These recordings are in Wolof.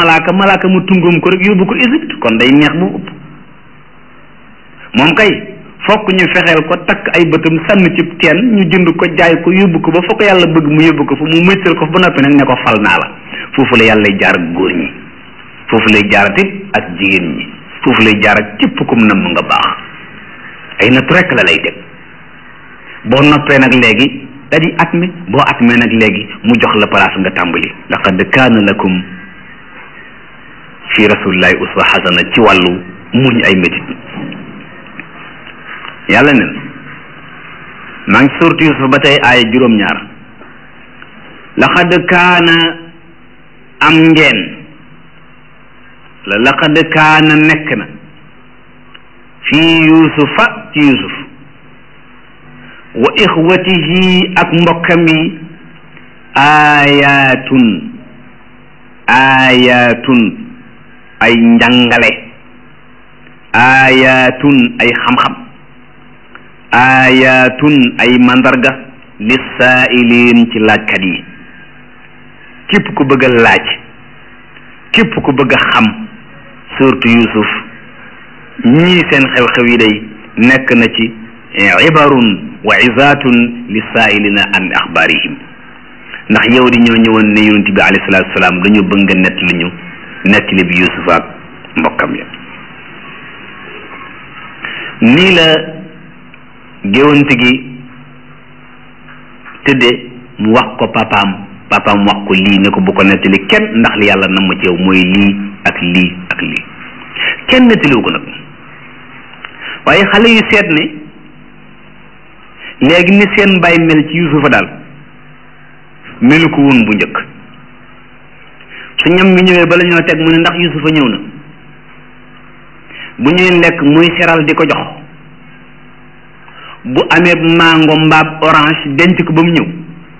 malaaka malaaka mu tungum ko rek yóbbu ko Égypte kon day neex bu ëpp moom kay fokk ñu fexeel ko takk ay bëtam sànni ci teen ñu jënd ko jaay ko yóbbu ko ba fokk yàlla bëgg mu yóbbu ko fa mu mëccal ko fa ba noppi nag ne ko fal naa la foofu la yàlla jaar ak góor ñi foofu lay jaarat it ak jigéen ñi foofu lay jaar ak képp kum namm nga baax ay natt rek la lay teg boo noppee nag léegi da di at mi boo at mee nag léegi mu jox la place nga tàmbali laqad kaana lakum fi rasulillahi uswa xasana ci wàllu muñ ay métit yàlla nen maa ngi suurtu Yusuf ba tey aaya juróom-ñaar laqad kaana am ngeen la laqad kaana nekk na fii yusufa ci yusuf wa ixwatihi ak mbokkam yi aayatun aayatun ay njàngale aayatun ay xam-xam aayatun ay mandarga lissaa'iliin ci laajkat yi képp ku bëgg a laaj képp ku bëgg a xam surtout yusuf ñii seen xew-xew yi day nekk na ci ibarun wa izatun lissaa'ilina an axbaarihim ndax yow di ñoo ñëwoon ne yonent bi alayhi salaatu salaam dañu bëgg nga nett li ñu nettali bi yusuf ak mbokkam ya nii la géwante gi tëdde mu wax ko papaam papaam wax ko lii ne ko bu ko nettali kenn ndax li yàlla nam ma ci yow mooy lii ak lii ak lii kenn nettaliwu ko nag waaye xale yu seet ne léegi ni seen mbay mel ci yusufa daal melu ko woon bu njëkk su ñam mi ñëwee bala ñoo teg mu ne ndax yusufa ñëw na bu ñuy lekk muy seral di ko jox bu amee mango mbaab orange denc ko ba mu ñëw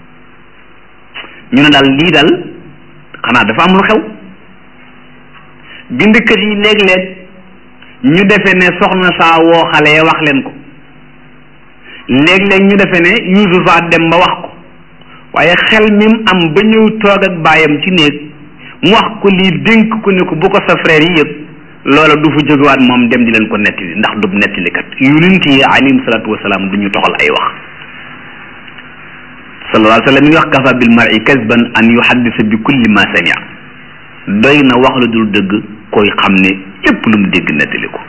ñu ne daal lii daal xanaa dafa am lu xew bindkat yi léeg-léeg ñu defe ne soxna saa woo xale ya wax leen ko léeg-léeg ñu defe ne Yuusufa dem ba wax ko waaye xel mi mu am ba ñëw toog ak baayam ci néeg mu wax ko lii dénk ko ne ko bu ko sa frère yi yëg loola du fa jógewaat moom dem di leen ko nettali ndax du nettalikat yonent yi alayhim salaatu wasalaam du ñu toxal ay wax sallallahu alayhi wa sallam mi ngi wax kafa bil mar'i kasban an yuhaddisa bi kulli ma samia doy na wax la dul dëgg koy xam ne yépp lu mu dégg nettali ko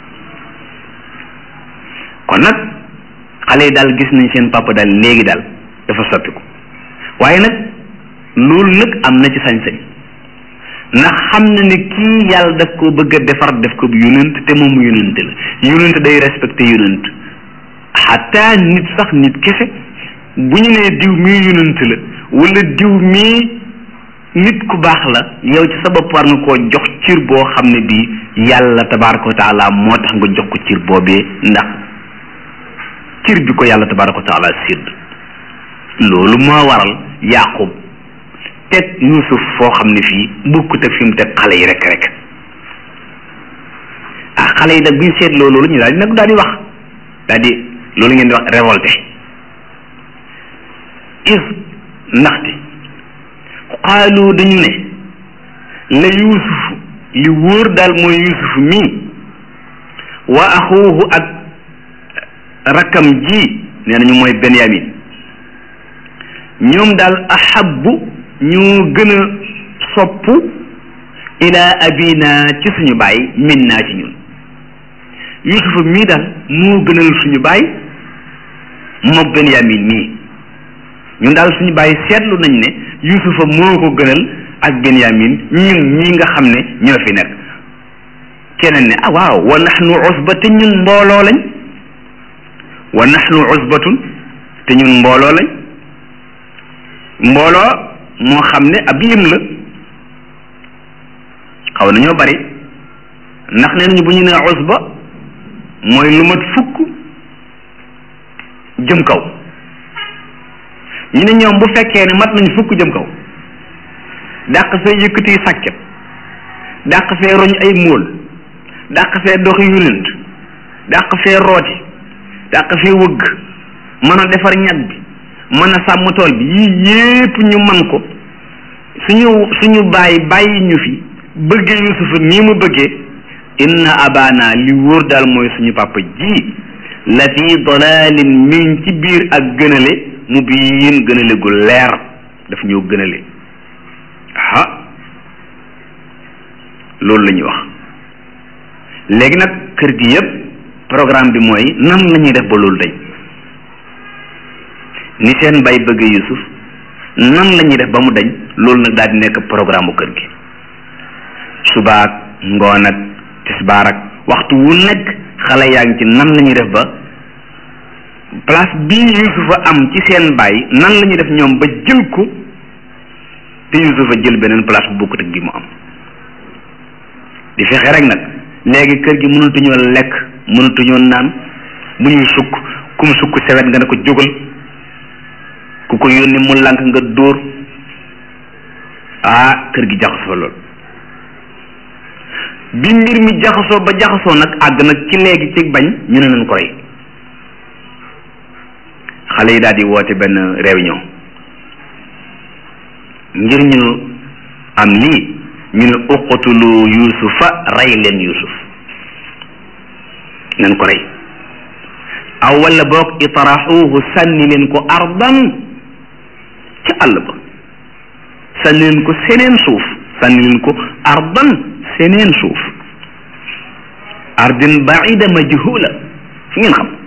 kon nag xale yi daal gis nañ seen papa daal léegi daal dafa soppiku waaye nag loolu nag am na ci sañ-sañ ndax xam na ne kii yàlla daf ko bëgg a defar def ko yonent te moom yonent la yonent day respecté yonent xataa nit sax nit kese bu ñu nee diw mii yonent la wala diw mii nit ku baax la yow ci sa bopp war nga koo jox cir boo xam ne bii yàlla tabaaraka wa taala moo tax nga jox ko cir boobee ndax cir bi ko yàlla tabaaraka wa taala sédd loolu moo waral yaqub teg yusuf foo xam ne fii bukkut ak fi mu teg xale yi rek rek ah xale yi nag buñ seetloo loolu ñu daal di nag daal di wax daal di loolu ngeen di wax révolté is ndaxte xaalu dañu ne la yusuf li wóor daal mooy yusuf mii wa axuuhu ak rakkam ji nee nañu mooy benyamin ñoom daal ahabbu ñu gën a sopp ila abina ci suñu baay min naa ci ñun yusufa mii daal moo gënal suñu baay mook benyamin mii ñun daal suñu baay seetlu nañ ne yusufa moo ko gënal ak benyamin ñun ñii nga xam ne ñoo fi nekk keneen ne ah waaw wa nahnu usba te ñun mbooloo lañ wa nahnu usbatun te ñun mbooloo lañ mbooloo moo xam ne ab lim la xaw nañoo bari ndax nee nañu bu ñu nee usba mooy lu mat fukk jëm kaw ñu ne ñoom bu fekkee ne mat nañ fukk jëm kaw dàq fee yëkkati sàkket dàq fee roñ ay móol dàq fee doxi yulent dàq fee rooti dàq fee wëgg mën a defar ñag bi mën a sàmm tool bi yii yépp ñu man ko suñu suñu bàyyi bàyyi ñu fi bëggee yusufa nii mu bëggee inna abana li wóor daal mooy suñu papa ji la fi dalalin mi ngi ci biir ak gënale mu biin gënale gu leer daf ñoo gënale ah loolu la ñuy wax léegi nag kër gi yëpp programme bi mooy nan la ñuy def ba loolu dañ ni seen bay bëgg Yusuf nan la ñuy def ba mu dañ loolu nag daal di nekk programme bu kër gi subaak ngoon ak tisbaar ak waxtu wu nekk xale yaa ngi ci nan la ñuy def ba place bii Yusufa am ci seen baay nan la ñuy def ñoom ba jël ko te Yusufa jël beneen place bu bokkut ak bi mu am di fexe rek nag léegi kër gi mënatuñoo lekk mënatuñoo naan bu ñuy sukk kum sukk sewet nga ne ko jógal ku ko yónni mu lànk nga dóor ah kër gi jaxasoo lool bi mbir mi jaxasoo ba jaxasoo nag àgg nag ci léegi ci bañ ñu ne nañ ko rey xale yi daal di woote benn réunion ngir ñu am lii ñu ne uqtulu yusufa rey leen yusuf nañ ko rey aw wala boog itraxuuhu sànni leen ko ardan ci àll ba sànni leen ko seneen suuf sànni leen ko ardan seneen suuf ardin baida majhula fu ngeen xam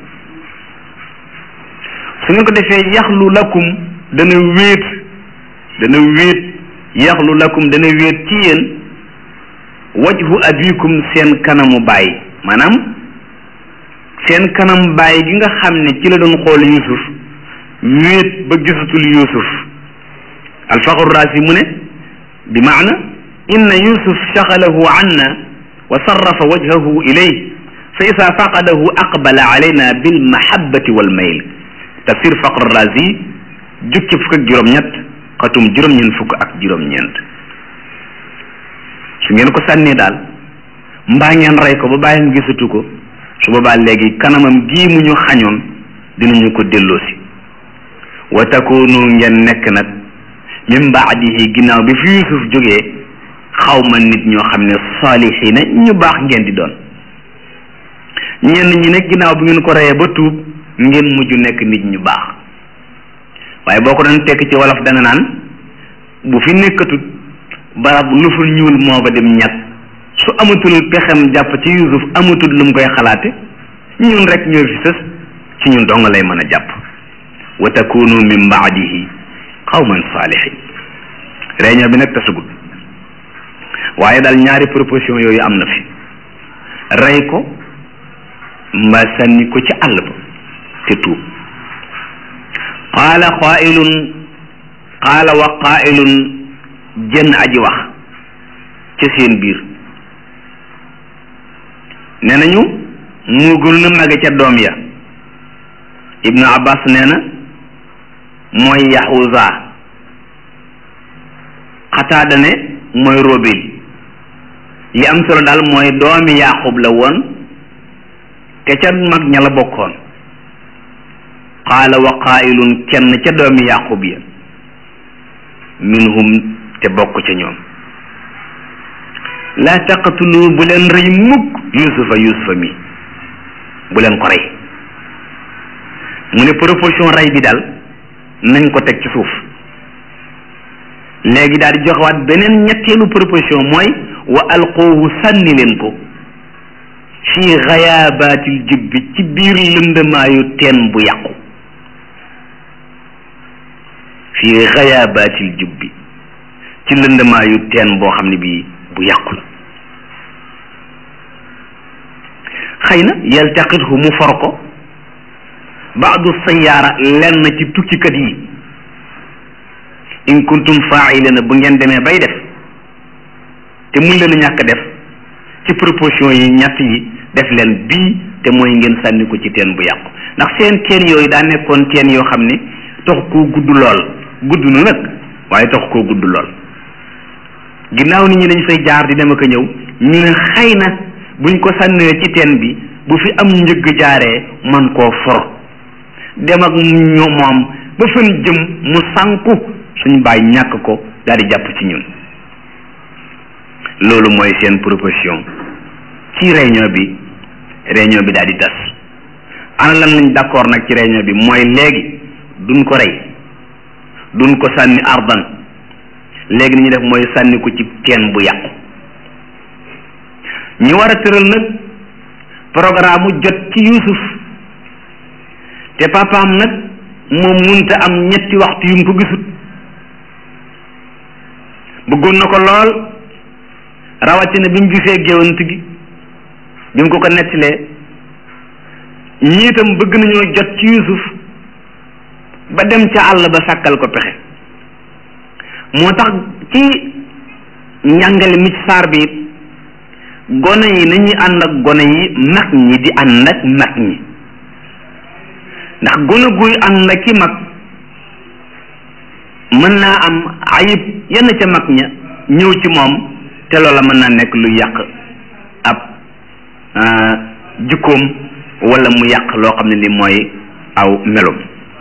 su ngeen ko defee yaxlu lakum dana wéet dana wéet yaxlu lakum dana wéet ci yéen wajhu abikum seen kanamu baay maanaam seen kanam baay gi nga xam ne ci la doon xool yusuf wéet ba gisatul yusuf alfaxru raasi mu ne bi maana inna yusuf shaxalahu anna wa sarrafa wajhahu ilay fa isa faqadahu aqbala alayna bilmahabati walmayl tafsir faqr razi jukki fukk ak juróom-ñett xatum juróom-ñeent fukk ak juróom-ñeent su ngeen ko sànnee daal mbaa ngeen rey ko ba bàyyam gisatu ko su boobaa léegi kanamam gii mu ñu xañoon dinañu ko delloosi wa takunu ngeen nekk nag min baadihi ginnaaw bi fi yusuf jógee xaw ma nit ñoo xam ne saalihiina ñu baax ngeen di doon ñenn ñi nag ginnaaw bi ngeen ko reyee ba tuub ngeen mujj nekk nit ñu baax waaye boo ko doon tekk ci wolof da nga naan bu fi nekkatut barab lu fa ñuul moo ba dem ñag su amatul pexem jàpp ci yusuf amatul lu mu koy xalaate ñun rek ñoo fi sës ci ñun dong lay mën a jàpp wa takunu min baadihi qawman saalihin réunion bi nag tasugul waaye daal ñaari proposition yooyu am na fi rey ko mbaa sànni ko ci àll ba te tuub qaala qaailun qaala wa qaailun jënn aji wax ca seen biir nee nañu moo gënu na mage ca doom ya ibnu abbas nee na mooy yahuza xataada ne mooy robil li am solo daal mooy doomi yaqub la woon te ca mag ña la bokkoon qaala wa qaa'ilun kenn ca doomi yaqub ya minhum te bokk ca ñoom laa taqatulu bu leen rey mukk yusufa yusufa mi bu leen ko rey mu ne proposition rey bi daal nañ ko teg ci suuf léegi daal di joxewaat beneen ñetteelu proposition mooy wa alqoohu sànni leen ko fii xayaabatil jubbi ci biir lëndëmaayu teen bu yàqu fii xayaabatil jubbi ci lëndëmaayu teen boo xam ne bii bu yàqu la xëy na yaltaqithu mu for ko baadu sayaara lenn ci tukkikat yi in kuntum faailina bu ngeen demee bay def te mun leen a ñàkk def ci proposition yi ñett yi def leen bii te mooy ngeen sànni ko ci teen bu yàqu ndax seen teen yooyu daa nekkoon teen yoo xam ne tax koo gudd lool gudd na nag waaye tax koo gudd lool ginnaaw nit ñi dañ fay jaar di dem ak a ñëw ñu ne xëy na buñ ko sànnee ci teen bi bu fi am njëgg jaaree man koo for dem ak ñoo moom ba fan jëm mu sànku suñ bàyyi ñàkk ko daal di jàpp ci ñun loolu mooy seen proposition ci réunion bi réunion bi daal di tas ana lan lañ d'accord nag ci réunion bi mooy léegi duñ ko rey duñ ko sànni ardan léegi ni ñu def mooy sànni ko ci teen bu yàqu ñu war a tëral nag programme jot ci Yuusuf te papaam nag moom munta am ñetti waxtu yu mu ko gisut bëggoon na ko lool rawatina bi mu gisee géwant gi bi mu ko ko nettilee ñii itam bëgg nañoo jot ci Yuusuf ba dem ca àll ba sàkkal ko pexe moo tax ci njàngale mi ci saar bi gone yi nañuy ànd ak gone yi mag ñi di ànd ak mag ñi ndax gone guy ànd ak ki mag mën naa am ayib yenn ca mag ña ñëw ci moom te loola mën naa nekk lu yàq ab jikkoom wala mu yàq loo xam ne li mooy aw melom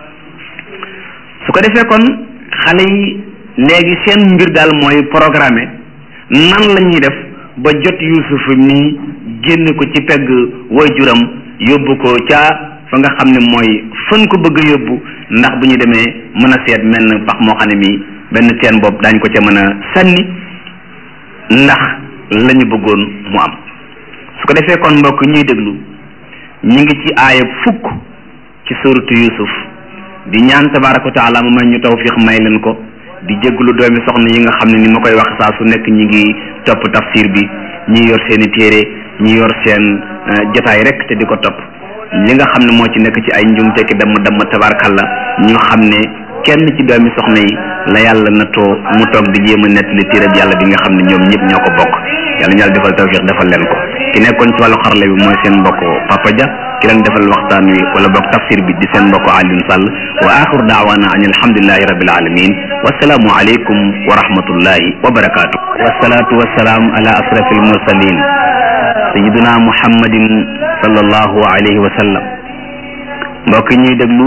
su ko defee kon xale yi léegi seen mbir daal mooy programme nan la ñuy def ba jot Yuusuf mi génn ko ci pegg waajuram yóbbu ko ca fa nga xam ne mooy fan ko bëgg a yóbbu ndax bu ñu demee mën a seet menn pax moo xam ne mi benn teen bopp daañ ko ca mën a sànni ndax la ñu bëggoon mu am su ko defee kon mbokk ñuy déglu ñi ngi ci aaya fukk ci suratu Yuusuf di ñaan tabaaraka wa taala mu may ñu tawfiix may leen ko di jégglu doomi soxna yi nga xam ne ni ma koy wax saa su nekk ñi ngi topp tafsir bi ñi yor seeni téere ñi yor seen jotaay rek te di ko topp li nga xam ne moo ci nekk ci ay njum tekki damm damm tabarkalla ñu xam ne kenn ci doomi soxna yi la yàlla na too mu toog di jéem a nettali téereb yàlla bi nga xam ne ñoom ñëpp ñoo ko bokk yàlla ñu yàlla defal tawfiq defal leen ko ki nekkoon ci wàllu xarale bi mooy seen mbokk Papa Dia ki leen defal waxtaan wi wala bokk tafsir bi di seen mbokk Alioune Sall wa axiru daawaana an alhamdulillahi rabbil alamin wasalaamu aleykum wa rahmatullahi wa barakaatu wasalaatu wasalaam ala asrafil mursalin sayiduna muhammadin sallallahu alayhi wa sallam mbokk ñuy déglu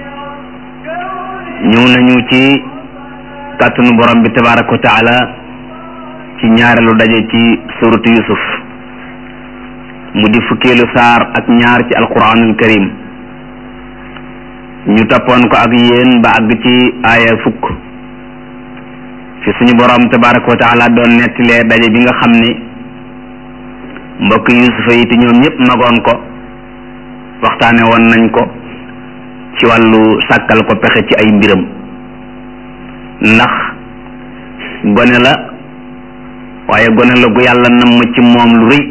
ñëw nañu ci kàttanu borom bi tabaraka wa taala ci ñaareelu daje ci suratu yusuf mu di fukkeelu saar ak ñaar ci alquranul karim ñu toppoon ko ak yéen ba àgg ci aaya fukk fi suñu borom tabaraka wa taala doon nettilee daje bi nga xam ne mbokk yusufa yi te ñoom ñëpp magoon ko waxtaane woon nañ ko ci wàllu sàkkal ko pexe ci ay mbiram ndax gone la waaye gone la gu yàlla namm ci moom lu rëy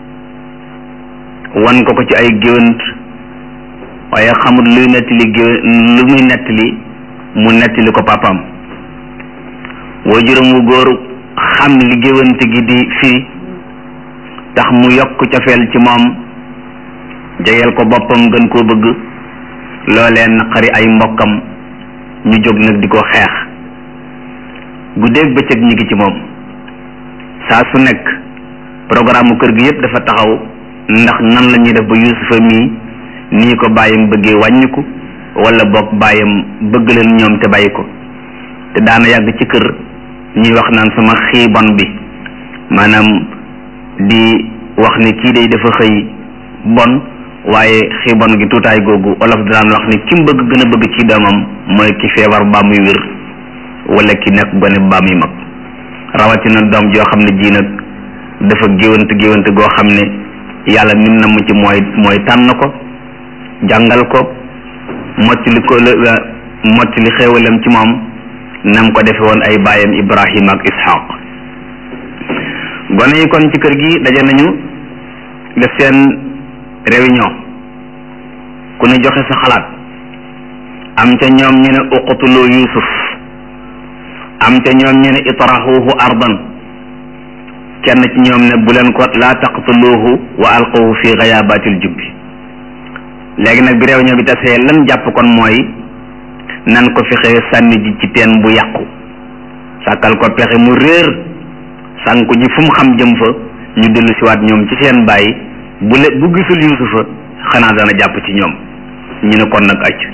wan ko ko ci ay géwant waaye xamul luy nettali géw lu muy nettali mu nettali ko papaam waajuram wu góor xam li géwant gi di firi tax mu yokk cofeel ci moom jegeel ko boppam gën koo bëgg loolee naqari ay mbokkam ñu jóg nag di ko xeex guddeeg bëccëg ñi ngi ci moom saa su nekk programme kër gi yépp dafa taxaw ndax nan la ñuy def ba yusufa mii nii ko bàyyam bëggee wàññiku wala boog bàyyam bëgg leen ñoom te bàyyi ko te daana yàgg ci kër ñuy wax naan sama xiibon bi maanaam di wax ne kii day dafa xëy bon waaye xiibon gi tuutaay googu olof daan wax ne ki mu bëgg gën a bëgg ci doomam mooy ki feebar baa muy wér wala ki nekk gone baa muy mag rawatina doom joo xam ne ji nag dafa géwant géwant goo xam ne yàlla nim na mu ci mooy mooy tànn ko jàngal ko mottali ko mottali xéewalam ci moom nam ko defe woon ay baayam Ibrahim ak Ishaq gone yi kon ci kër gi daje nañu def seen réunion ku ne joxe sa xalaat am ca ñoom ñu ne uqtulu Yusuf am ca ñoom ñu ne itrahuhu ardan kenn ci ñoom ne bu leen ko laa taqtuluhu wa alquhu fi gayabatil jubbi léegi nag bi réunion bi tasee lan jàpp kon mooy nan ko fexe sànni ji ci teen bu yàqu sàkkal ko pexe mu réer sànku ji fu mu xam jëm fa ñu dellu siwaat ñoom ci seen bàyyi bu le bu gisul yusufa xanaa dana jàpp ci ñoom ñu ne kon nag acc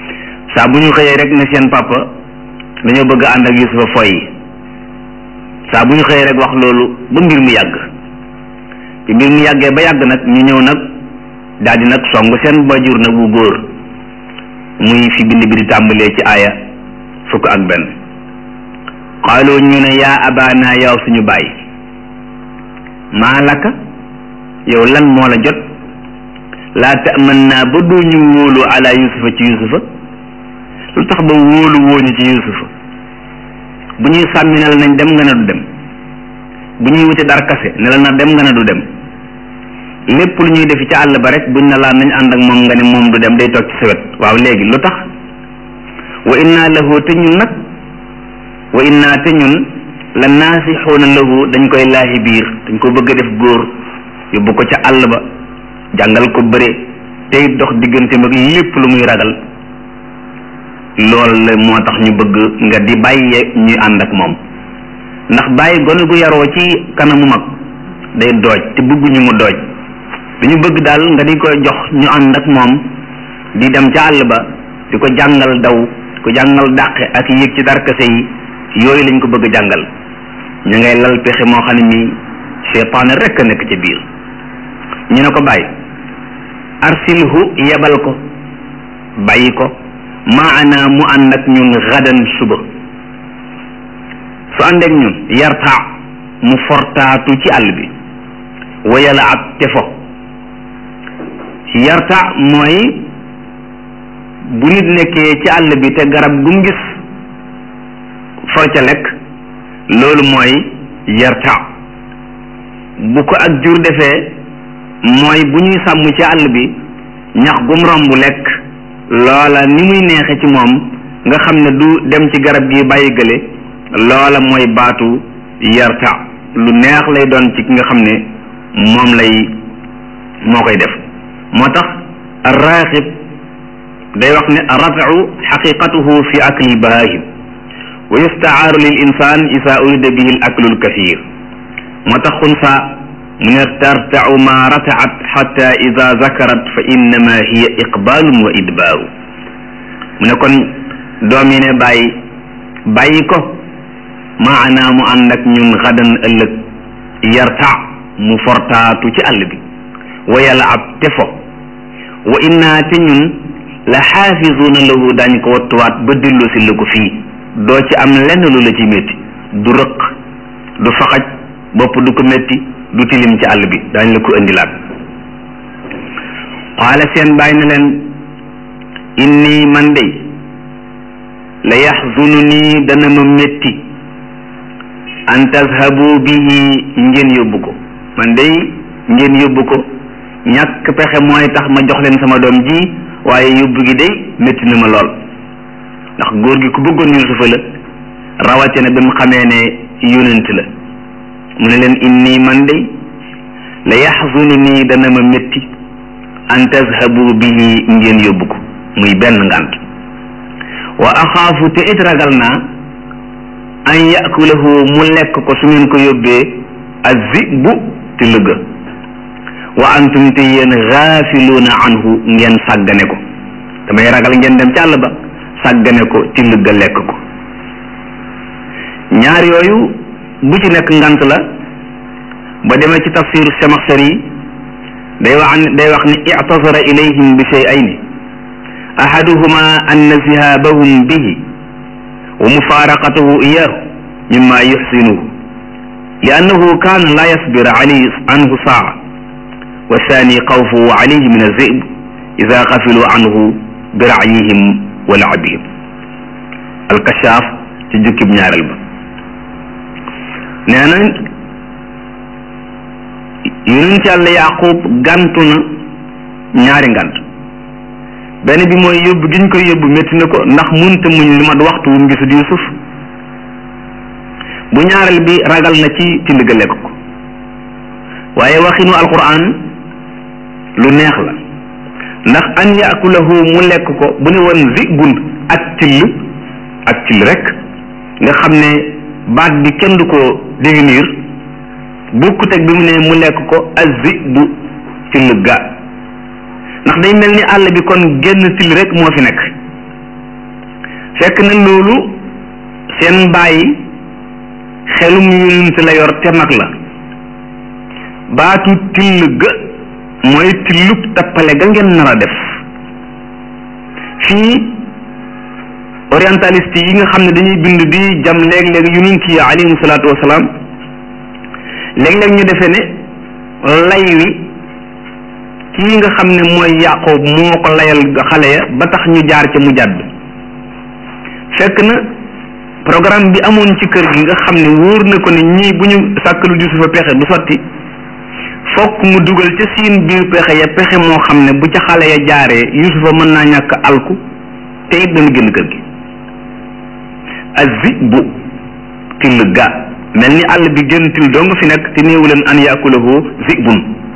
saa bu ñu xëyee rek ne seen papa dañoo bëgg ànd ak yusufa foy saa bu ñu xëyee rek wax loolu ba mbir mu yàgg ci mbir mu yàggee ba yàgg nag ñu ñëw nag daal di nag song seen bajur nag bu góor muy fi bind bi di tàmbalee ci aaya fukk ak benn xaaloo ñu ne yaa abaana yow suñu baay maa laka yow lan moo la jot laa taman naa ba doo ñu wóolu ala yusufa ci yusufa lu tax ba wóolu wóoñu ci yusufa bu ñuy sàmmi ne la nañ dem nga ne du dem bu ñuy wuti dar kase ne la na dem nga ne du dem lépp lu ñuy defi ci àll ba rek buñ na laa nañ ànd ak moom nga ne moom du dem day toog ci sa wet waaw léegi lu tax wa inna lahu te ñun nag wa inna te ñun la naasixuuna lahu dañ koy laahi biir dañ ko bëgg a def góor yóbbu ko ca àll ba jàngal ko bëre tey dox diggante mag lépp lu muy ragal loolu la moo tax ñu bëgg nga di bàyyi ñuy ànd ak moom ndax bàyyi gone gu yaroo ci kanamu mag day dooj te bëgguñu mu dooj dañu bëgg daal nga di ko jox ñu ànd ak moom di dem ca àll ba di ko jàngal daw di ko jàngal dàqe ak yéeg ci darkase yi yooyu lañ ko bëgg jàngal ñu ngay lal pexe moo xam ne mi seytaane rekk a nekk ci biir ñu ne ko bàyyi arsilhu yebal ko bàyyi ko maana mu ànd ak ñun gadan suba su ànd ak ñun yarta mu fortaatu ci àll bi wayala ab te fo yarta mooy bu nit nekkee ci àll bi te garab gu mu gis for ca lekk loolu mooy yarta bu ko ak jur defee mooy bu ñuy sàmm ci àll bi ñax gum romb lekk loola ni muy neexe ci moom nga xam ne du dem ci garab gi bàyyi gële loola mooy baatu yarta lu neex lay doon ci ki nga xam ne moom lay moo koy def moo tax arraxib day wax ne rafu xaqiqatuhu fi akli bahahim wa yustaaru lil insan isa urida bihi al aklu al kathir moo tax xunsa mu ne tartau ma rataat xata ida zakarat fa innama hiya iqbalun wa idbaaru mu ne kon doom yi ne bàyyi bàyyi ko maanaa mu ànd ak ñun xadan ëllëg yarta mu fortaatu ci àll bi wa yalaab te fo wa inna te ñun la xaafisuuna lahu daañ ko wattuwaat ba dellu si la ko fii doo ci am lenn lu la ci métti du rëq du faxaj bopp du ko métti du tilim ci àll bi daañ la ko indilaat qaala seen bàyyi na leen inni man dey la yaxzunu nii dana ma métti an tazhabu bihi ngeen yóbbu ko man dey ngeen yóbbu ko ñàkk pexe mooy tax ma jox leen sama doom ji waaye yóbbu gi day métti na ma lool ndax góor gi ku bëggoon Yuusufa la rawatina bi mu xamee ne yonent la mu ne leen inni man dey la yaxzunu nii dana ma métti an tazhabu bihi ngeen yóbbu ko muy benn ngànt wa axaafu te it ragal naa an yakulahu mu lekk ko su ngeen ko yóbbee azibu te lëgga wa antum te yéen gaafiluuna anhu ngeen sàggane ko damay ragal ngeen dem ci àll ba sàggane ko te lëgga lekk ko ñaar yooyu bu ci nekk ngant la ba demee ci tafsiru Samaxsari day wax ne day wax ne ictasara ilayhim bi shay'ayni ahaduhuma anna zihabahum bihi wa mufaraqatahu iyahu mimma yuxsinuhu li annahu kaana la yasbir alayhi anhu saa wa thani xawfuhu alayhi min azib ida xafilu anhu bi raayihim wa laabihim alkashaaf ci jukkib ñaareel ba nee na yonent yàlla yaqub gàntu na ñaari ngant benn bi mooy yóbbu gi ñu koy yóbbu métti na ko ndax munta muñ lu mat waxtu wu mu gisul yusuf bu ñaareel bi ragal na ci tind ga lekk ko waaye waxinu alquran lu neex la ndax an yakulahu mu lekk ko bu ne woon zibun ak till ak till rek nga xam ne baat bi kenn du ko définir bokkut ak bi mu ne mu lekk ko azibu till ga ndax day mel ni àll bi kon génn till rek moo fi nekk fekk na loolu seen bàyyi xelum yonent la yor te mag la baatu till ga mooy tillub tappale ga ngeen nar a def fii orientaliste yi nga xam ne dañuy bind di jam léeg-léeg yonent yi alayhimu salaatu wasalaam léeg-léeg ñu defee ne lay wi kii nga xam ne mooy Yaaqoob moo ko layal xale ya ba tax ñu jaar ca mu jàdd fekk na programme bi amoon ci kër gi nga xam ne wóor na ko ne ñii bu ñu sàkkalu Yusufa pexe du sotti fokk mu dugal ca siin biir pexe ya pexe moo xam ne bu ca xale ya jaaree Yusufa mën naa ñàkk alku te it dana génn kër gi azi bu till ga mel ni àll bi génn till doo nga fi nekk te néewu leen an yaakulahu zibun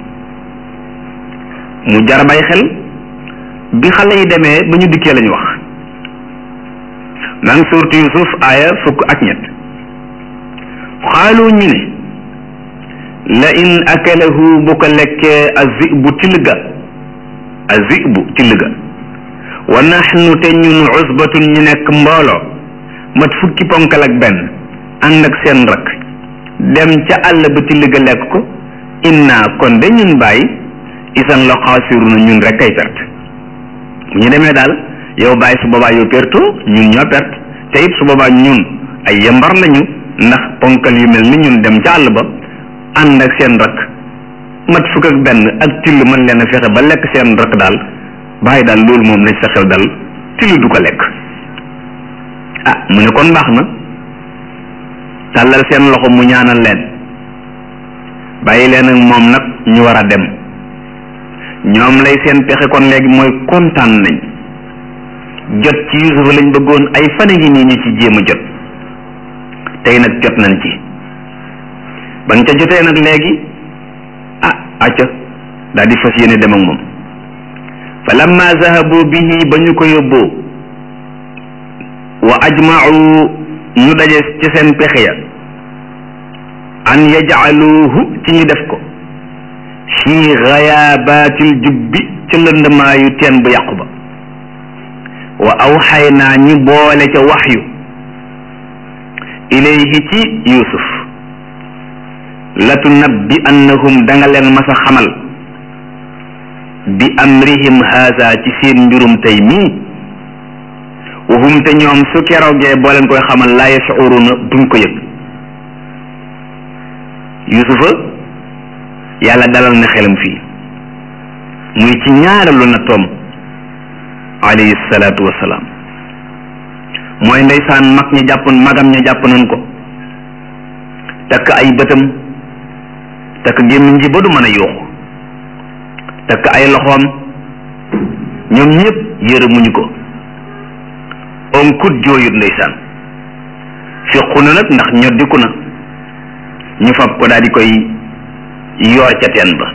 mu jar bay xel bi xale yi demee ba ñu dikkee lañu wax maa ngi suurtu Yusuf aaya fukk ak ñett xaalu ñu ne la in akalahu bu ko lekkee azibu till ga azibu till ga wa naxnu te ñun usbatun ñu nekk mbooloo mat fukki ponkal ak benn ànd ak seen rakk dem ca àll ba till ga lekk ko inna kon de ñun bàyyi isan la xaasiruna ñun rek kay perte bu ñu demee daal yow bàyyi su boobaa yow perto ñun ñoo perte te it su boobaa ñun ay yambar lañu ndax ponkal yu mel ni ñun dem ca àll ba ànd ak seen rakk mat fukk ak benn ak till mën leen a fexe ba lekk seen rakk daal bàyyi daal loolu moom lañ sa xel dal till du ko lekk ah mu ne kon baax na tàllal seen loxo mu ñaanal leen bàyyi leen ak moom nag ñu war a dem ñoom lay seen pexe kon léegi mooy kontaan nañ jot ci Yusufa lañ bëggoon ay fan ngi nii ñu ci jéem a jot tey nag jot nañ ci bañ ca jotee nag léegi ah acca daal di fas yéene dem ak moom fa lamma zahabu bihi ba ñu ko yóbboo wa ajma'u ñu daje ci seen pexe ya an yaj'aluhu ci ñu def ko fii gayaabatil jubbi ci lëndmaayu teen bu yàqu ba wa awxaynaa ñi boole ca waxyu ilayhi ci yusuf latunabbi annahum danga leen mas a xamal bi amrihim haza ci seen mbirum tey mii wahum te ñoom su keroogee boo leen koy xamal laa yashuruna duñ ko yëg yusufa yàlla dalal na xelam fii muy ci ñaareelu na toom alayhi salaatu wassalaam mooy ndeysaan mag ña jàppoon magam ña jàpp nañ ko takk ay bëtam takk gémmiñ ji ba du mën a yuuxu takk ay loxoom ñoom ñëpp yërëmuñu ko onkut jooyut ndeysaan fiqu na nag ndax ñoddiku na ñu fab ko daal di koy yoor ca teen ba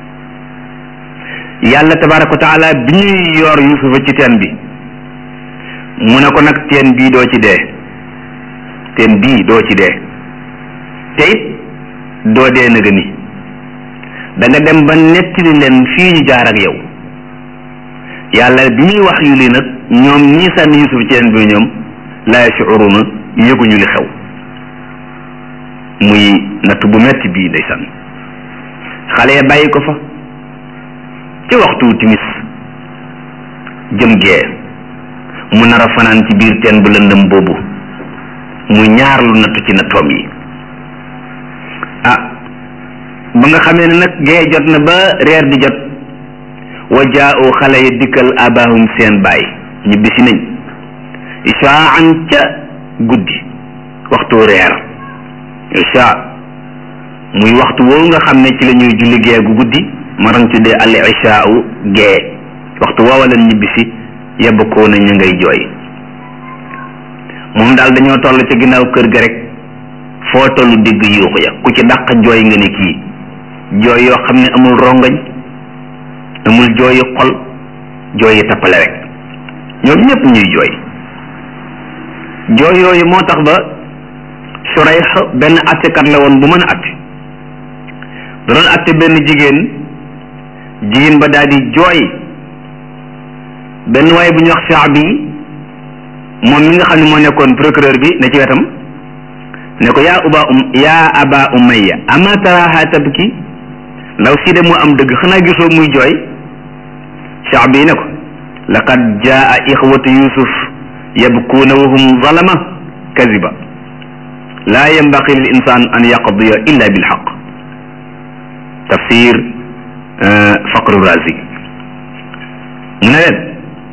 yàlla tabaraka wa taala bi ñuy yoor yusufa ci teen bi mu ne ko nag teen bii doo ci dee teen bii doo ci dee te it doo dee nëga ni da nga dem ba nettali leen fii ñu jaar ak yow yàlla bi muy wax yu lii nag ñoom ñii sànni yusuf ci teen bi ñoom laa yashuruna yëguñu li xew muy natt bu metti bii ndeysaan xale ya bàyyi ko fa ci waxtu timis jëm gee mu nar a fanaan ci biir teen bu lëndëm boobu muy ñaar lu nattu ci nattoom yi ah ba nga xamee ne nag gee jot na ba reer di jot wa jaa'u xale ya dikkal abahum seen baay ñibbisi nañ ishaan ca guddi waxtu reer isha muy waxtu woowu nga xam ne ci la ñuy julli gee gu guddi ma doon tuddee al ishaa'u gee waxtu woowa leen ñibbisi yebb koo na ñu ngay jooy moom daal dañoo toll ca ginnaaw kër ga rek foo tollu digg yuuxu ya ku ci dàq jooy nga ne kii jooy yoo xam ne amul rongañ amul jooyi xol jooyi tappale rek ñoom ñëpp ñuy jooy jooy yooyu moo tax ba Surayx benn attekat la woon bu mën a atte da doon atte benn jigéen jigéen ba daal di jooy benn waaye bu ñuy wax Shaabi moom mi nga xam ne moo nekkoon procureur bi ne ci wetam ne ko yaa uba um yaa aba umayya ama taraha tabki ndaw si de moo am dëgg xanaa gisoo muy jooy Shaabi ne ko laqad jaa ixwatu yusuf yabkuuna wa hum zalama kaziba laa yambaqi lil insan an yaqdiya illa bilxaq tafsir faqru razi mu ne leen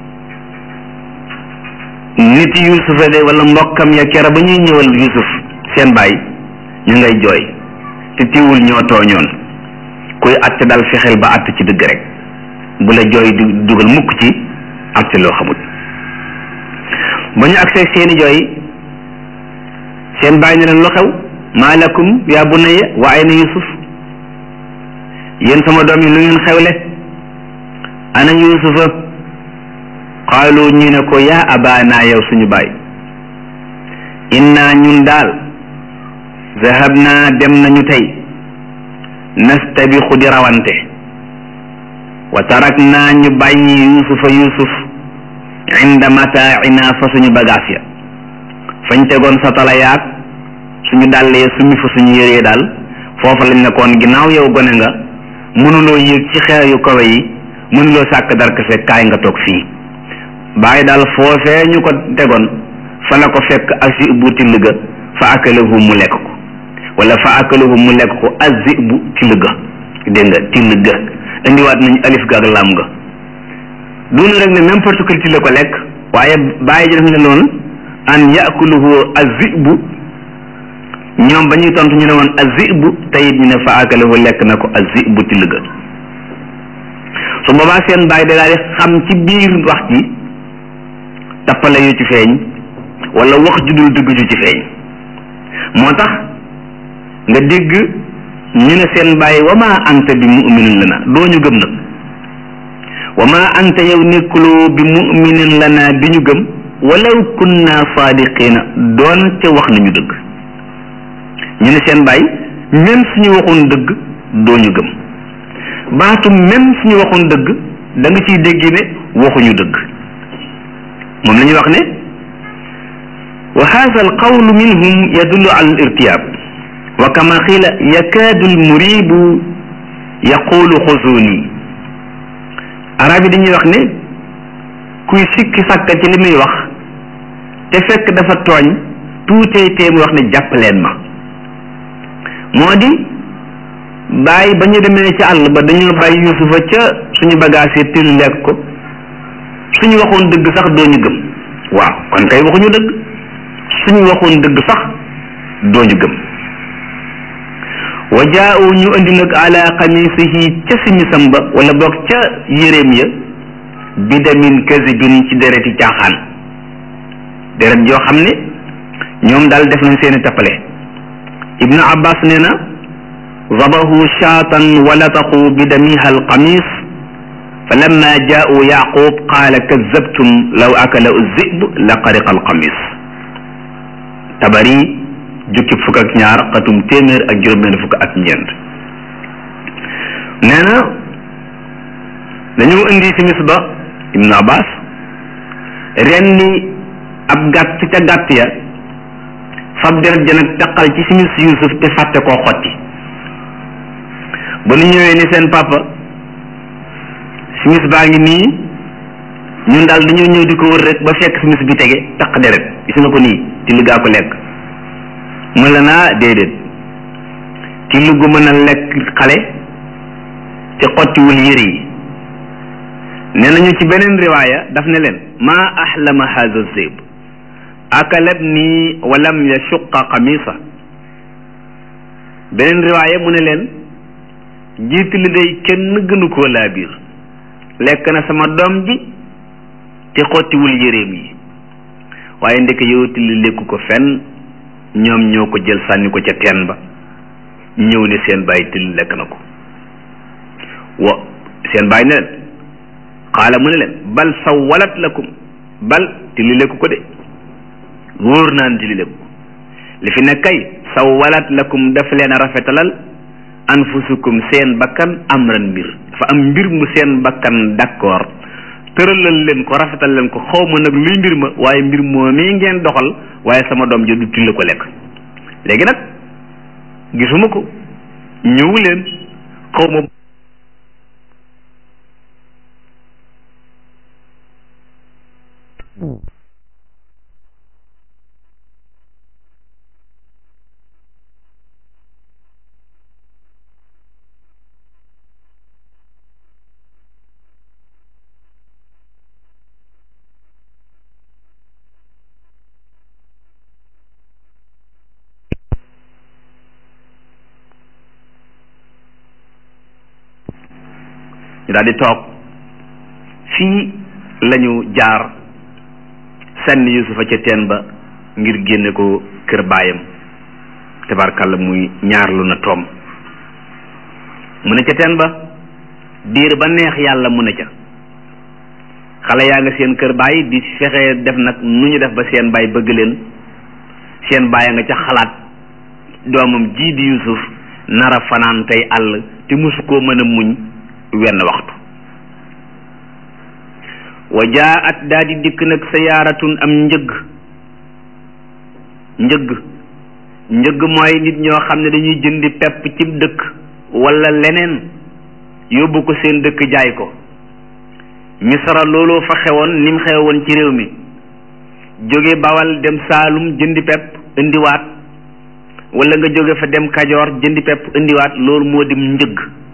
nit yusufa de wala mbokkam ya kera ba ñuy ñëwal yusuf seen baay ñu ngay jooy te tiwul ñoo tooñoon kuy atte dal fexeel ba atte ci dëgg rek bu la jooy du dugal mukk ci atte loo xamul ba ñu agsee seeni jooy seen baay ne leen lu xew maa lakum yaa bunayya wa ayna yusuf yéen sama doom yi lu ngeen xewle ana yusufa qaalu ñu ne ko yaa abaana yow suñu baay inna ñun daal zahabna dem nañu tey nastabixu di rawante wa tarakna ñu bàyyi yusufa yusuf inda mataaina fa suñu bagaas ya fañ tegoon satala yaag suñu dàllee summi fa suñu yëree daal foofa lañ nekkoon ginnaaw yow gone nga mënuloo yéeg ci xeer yu kawe yi mënuloo sàkk darkase kaay nga toog fii bàyyi daal foofee ñu ko tegoon fa la ko fekk azibu till ga fa akalahu mu lekk ko wala fa akalahu mu lekk ko azibu till ga dégg nga till ga indiwaat nañu alif ga ak lam ga dunu rek ne n'importe quel till la ko lekk waaye bàyyi ji def ne loolu an yakuluhu azibu ñoom ba ñuy tontu ñu ne woon azibu tayit ñu ne fa akalahu lekk na ko azibu till ga su boobaa seen bàyyi da daal di xam ci biir wax ji tappale yu ci feeñ wala wax ju dul dëgg ju ci feeñ moo tax nga dégg ñu ne seen bàyyi wa ma anta bi muminin lana doo ñu gëm nag wa ma anta yow nekkuloo bi muminin lana di ñu gëm walaw kunna saadiqina doon ca wax nañu dëgg ñu ne seen bàyyi même suñu waxoon dëgg doo ñu gëm baatu même suñu waxoon dëgg da nga ciy dégg ne waxuñu dëgg moom la ñuy wax ne wa hada alqawlu minhum yadullu ala alirtiyab wa kama qila yakaadu almuribu yaqulu xuzuni arab yi dañuy wax ne kuy sikki sàkka ci li muy wax te fekk dafa tooñ tuutee tee muy wax ne jàppaleen ma moo di bàyyi ba ñu demee ci àll ba dañoo bàyyi yusufa ca suñu bagage yi til lekk ko suñu waxoon dëgg sax doo ñu gëm waaw kon kay waxuñu dëgg suñu waxoon dëgg sax doo ñu gëm wa jaa'u ñu andi nag ala qamisihi ca simisam ba wala boog ca yéreem ya bidamin kazibin ci dereti caaxaan deret joo xam ne ñoom daal def nañ seeni tappale ibnu abbas nee na zabahu shaatan wa lataqu bidamiha alqamis fa lamma jaa'u yaqub qaala kazabtum law akala zib la qariqa alqamis tabari jukki fukk ak ñaar xatum téeméer ak juróom-benn fukk ak ñeent nee na dañoo indi simis ba ibnu abbas rendi ab gàtt ca gàtt ya fab deret ja nag taqal ci simis yusuf te fàtte koo xotti ba nu ñëwee ni seen papa simis baa ngi nii ñun daal dañoo ñëw di ko wër rek ba fekk simis bi tege taq deret gis nga ko nii ci li gaa ko lekk mën la naa déedéet ci lu gu mën a lekk xale te xottiwul yëre yi nee nañu ci beneen riwaaya daf ne leen maa ahlama haza zib akalat nii walam yashuqa qamisa beneen riwaaya mu ne leen jiit li day kenn gënu koo laa biir lekk na sama doom ji te xottiwul yëreem yi waaye ndeke yow tilli lekku ko fenn ñoom ñoo ko jël sànni ko ca teen ba ñëw ne seen bàyyi tilli lekk na ko wa seen bàyyi ne leen xaala mu ne leen bal sawalat lakum bal tilli lekku ko de wóor naan tilli lekku ko li fi ne kay sawalat lakum daf leen a rafetalal anfusukum seen bakkan amran mbir dafa am mbir mu seen bakkan d'accord tëralal leen ko rafetal leen ko xaw ma nag luy mbir ma waaye mbir moo mii ngeen doxal waaye sama doom ji du till ko lekk léegi nag gisuma ko ñëwu leen xaw ma ñu daal di toog fii lañu jaar sànni yusufa ca teen ba ngir génne ko kër baayam tabarkalla muy ñaarlu na toom mu ne ca teen ba diir ba neex yàlla mu ne ca xale yaa nga seen kër baay di fexe def nag nu ñu def ba seen baay bëgg leen seen baay a nga ca xalaat doomam jii di yusuf nara fanaan tey àll te mosu koo mën a muñ wenn waxtu wa jaat daa di dikk nag sayaaratun am njëgg njëgg njëgg mooy nit ñoo xam ne dañuy jëndi pepp ci dëkk wala leneen yóbbu ko seen dëkk jaay ko misra looloo fa xewoon ni mu xewoon ci réew mi jóge bawal dem saalum jëndi pepp indiwaat wala nga jóge fa dem kajoor jëndi pepp indiwaat loolu moo dim njëgg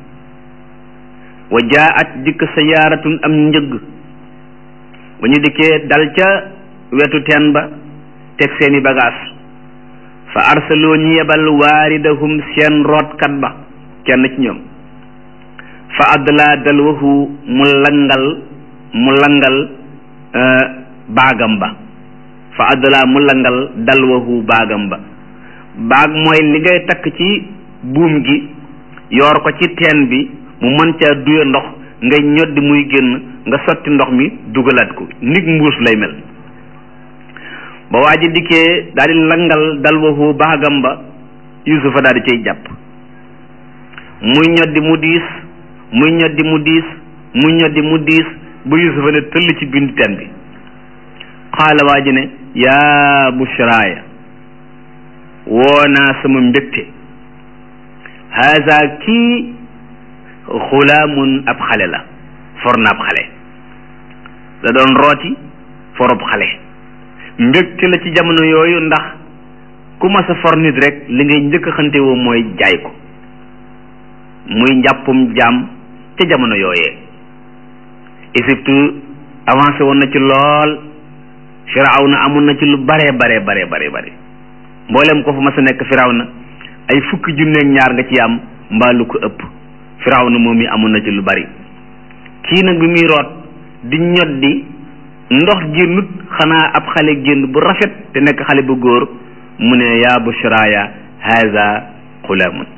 wa jaat dikk sayaaratun am njëgg ba ñu dikkee dal ca wetu teen ba teg seeni bagage fa arsaloo ñu yebal waaridahum seen rootkat ba kenn ci ñoom fa adla dalwahu mu langal mu langal baagam ba fa adla mu langal dalwahu baagam ba baag mooy li ngay takk ci buum gi yoor ko ci teen bi mu mën caa duye ndox ngay ñoddi muy génn nga sotti ndox mi dugalaat ko nit mbuus lay mel ba waa ji dikkee daal di langal dalwahu baagam ba yusufa daal di cay jàpp muy ñoddi mu diis muy ñoddi mu diis muy ñoddi mu diis ba yusufa ne tëll ci bindu teen bi xaala waa ji ne yaa bushraaya woo naa sama mbégte haza kii xulaamun ab xale la for na ab xale da doon rooti forob xale mbégte la ci jamono yooyu ndax ku ma sa for nit rek li ngay njëkk a xante woo mooy jaay ko muy njàppum jaam ca jamono yooyee Égypte avancé woon na ci lool Firawna amoon na ci lu bare bare bare bare bare mboolem ko fa ma sa nekk Firawna ay fukki junneeg ñaar nga ci am mbaa lu ko ëpp Firawna moom mi amoon na ci lu bari kii nag bi muy root di ñoddi ndox génnut xanaa ab xale génn bu rafet te nekk xale bu góor mu ne yaa bushraya haza xulaamun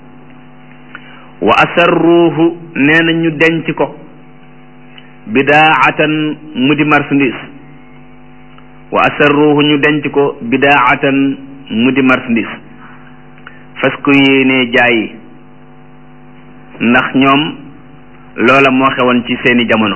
wa asarruuhu nee na ñu denc ko bidaatan mu di marchandise wa asarruuhu ñu denc ko bidaatan mu di marchandise fas ko yéenee jaayi ndax ñoom loola moo xewoon ci seeni jamono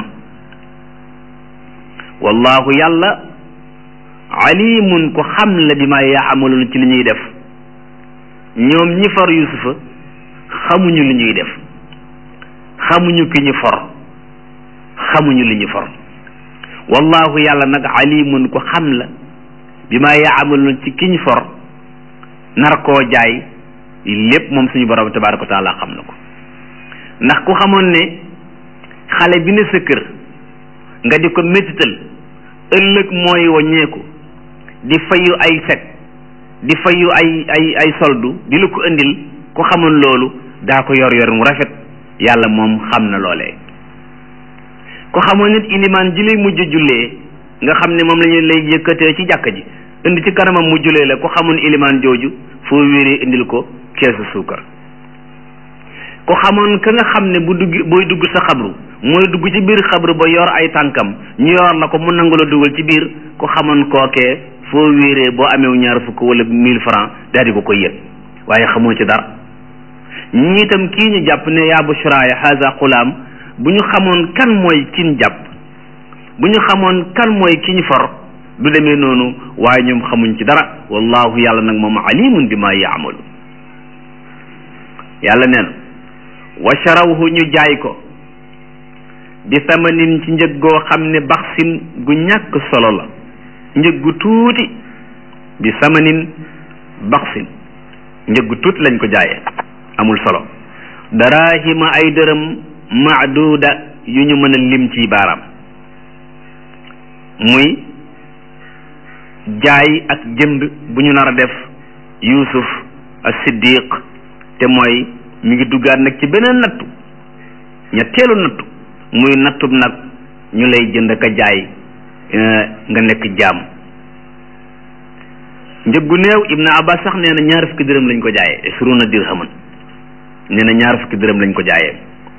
wallahu yàlla alimun ko xam la bi ma yaamaluun ci li ñuy def ñoom ñi for yusufa xamuñu li ñuy def xamuñu ki ñu for xamuñu li ñu for wallahu yàlla nag alimun ko xam la bi ma yaamaluun ci ki ñu for nar koo jaay lépp moom suñu borom tabaraka wa taala xam na ko ndax ku xamoon ne xale bi ne sa kër nga di ko métital ëllëg mooy waññeeku di fayu ay sec di fayu ay ay ay soldu di la ko indil ku xamoon loolu daa ko yor yor mu rafet yàlla moom xam na loolee ku xamoon nit ilimaan ji lay mujj jullee nga xam ne moom lañu lay yëkkatee ci jàkka ji indi ci kanamam mu jullee la ku xamoon ilimaan jooju foo wéeree indil ko keesu suukar ku xamoon ka nga xam ne bu dugg booy dugg sa xabru mooy dugg ci biir xabru ba yor ay tànkam ñu yor la ko mu nangu la dugal ci biir ku xamoon kookee foo wéeree boo amee ñaar fukk wala mille francs daal di ko koy yëg waaye xamoo ci dara ñii itam kii ñu jàpp ne yaa bushraaya haza xulaam bu ñu xamoon kan mooy kin jàpp bu ñu xamoon kan mooy ki ñu for du demee noonu waaye ñoom xamuñ ci dara wallahu yàlla nag moom alimun bi ma yaamalu yàlla nee na wa sharawhu ñu jaay ko bi samanin ci njëg goo xam ne baxsin gu ñàkk solo la njëg gu tuuti bi samanin baxsin njëg gu tuuti lañ ko jaayee amul solo darahima ay dërëm maaduda yu ñu mën a lim ci baaraam muy jaay ak jënd bu ñu nar a def yusuf as-siddiq te mooy mi ngi duggaat nag ci beneen nattu ñetteelu nattu muy nattub nag ñu lay jënd ka jaay nga nekk jaam njëggu néew ibnu abbas sax nee na ñaar fukki dërëm lañ ko jaayee isruna dirhaman nee na ñaar fukki dërëm lañ ko jaayee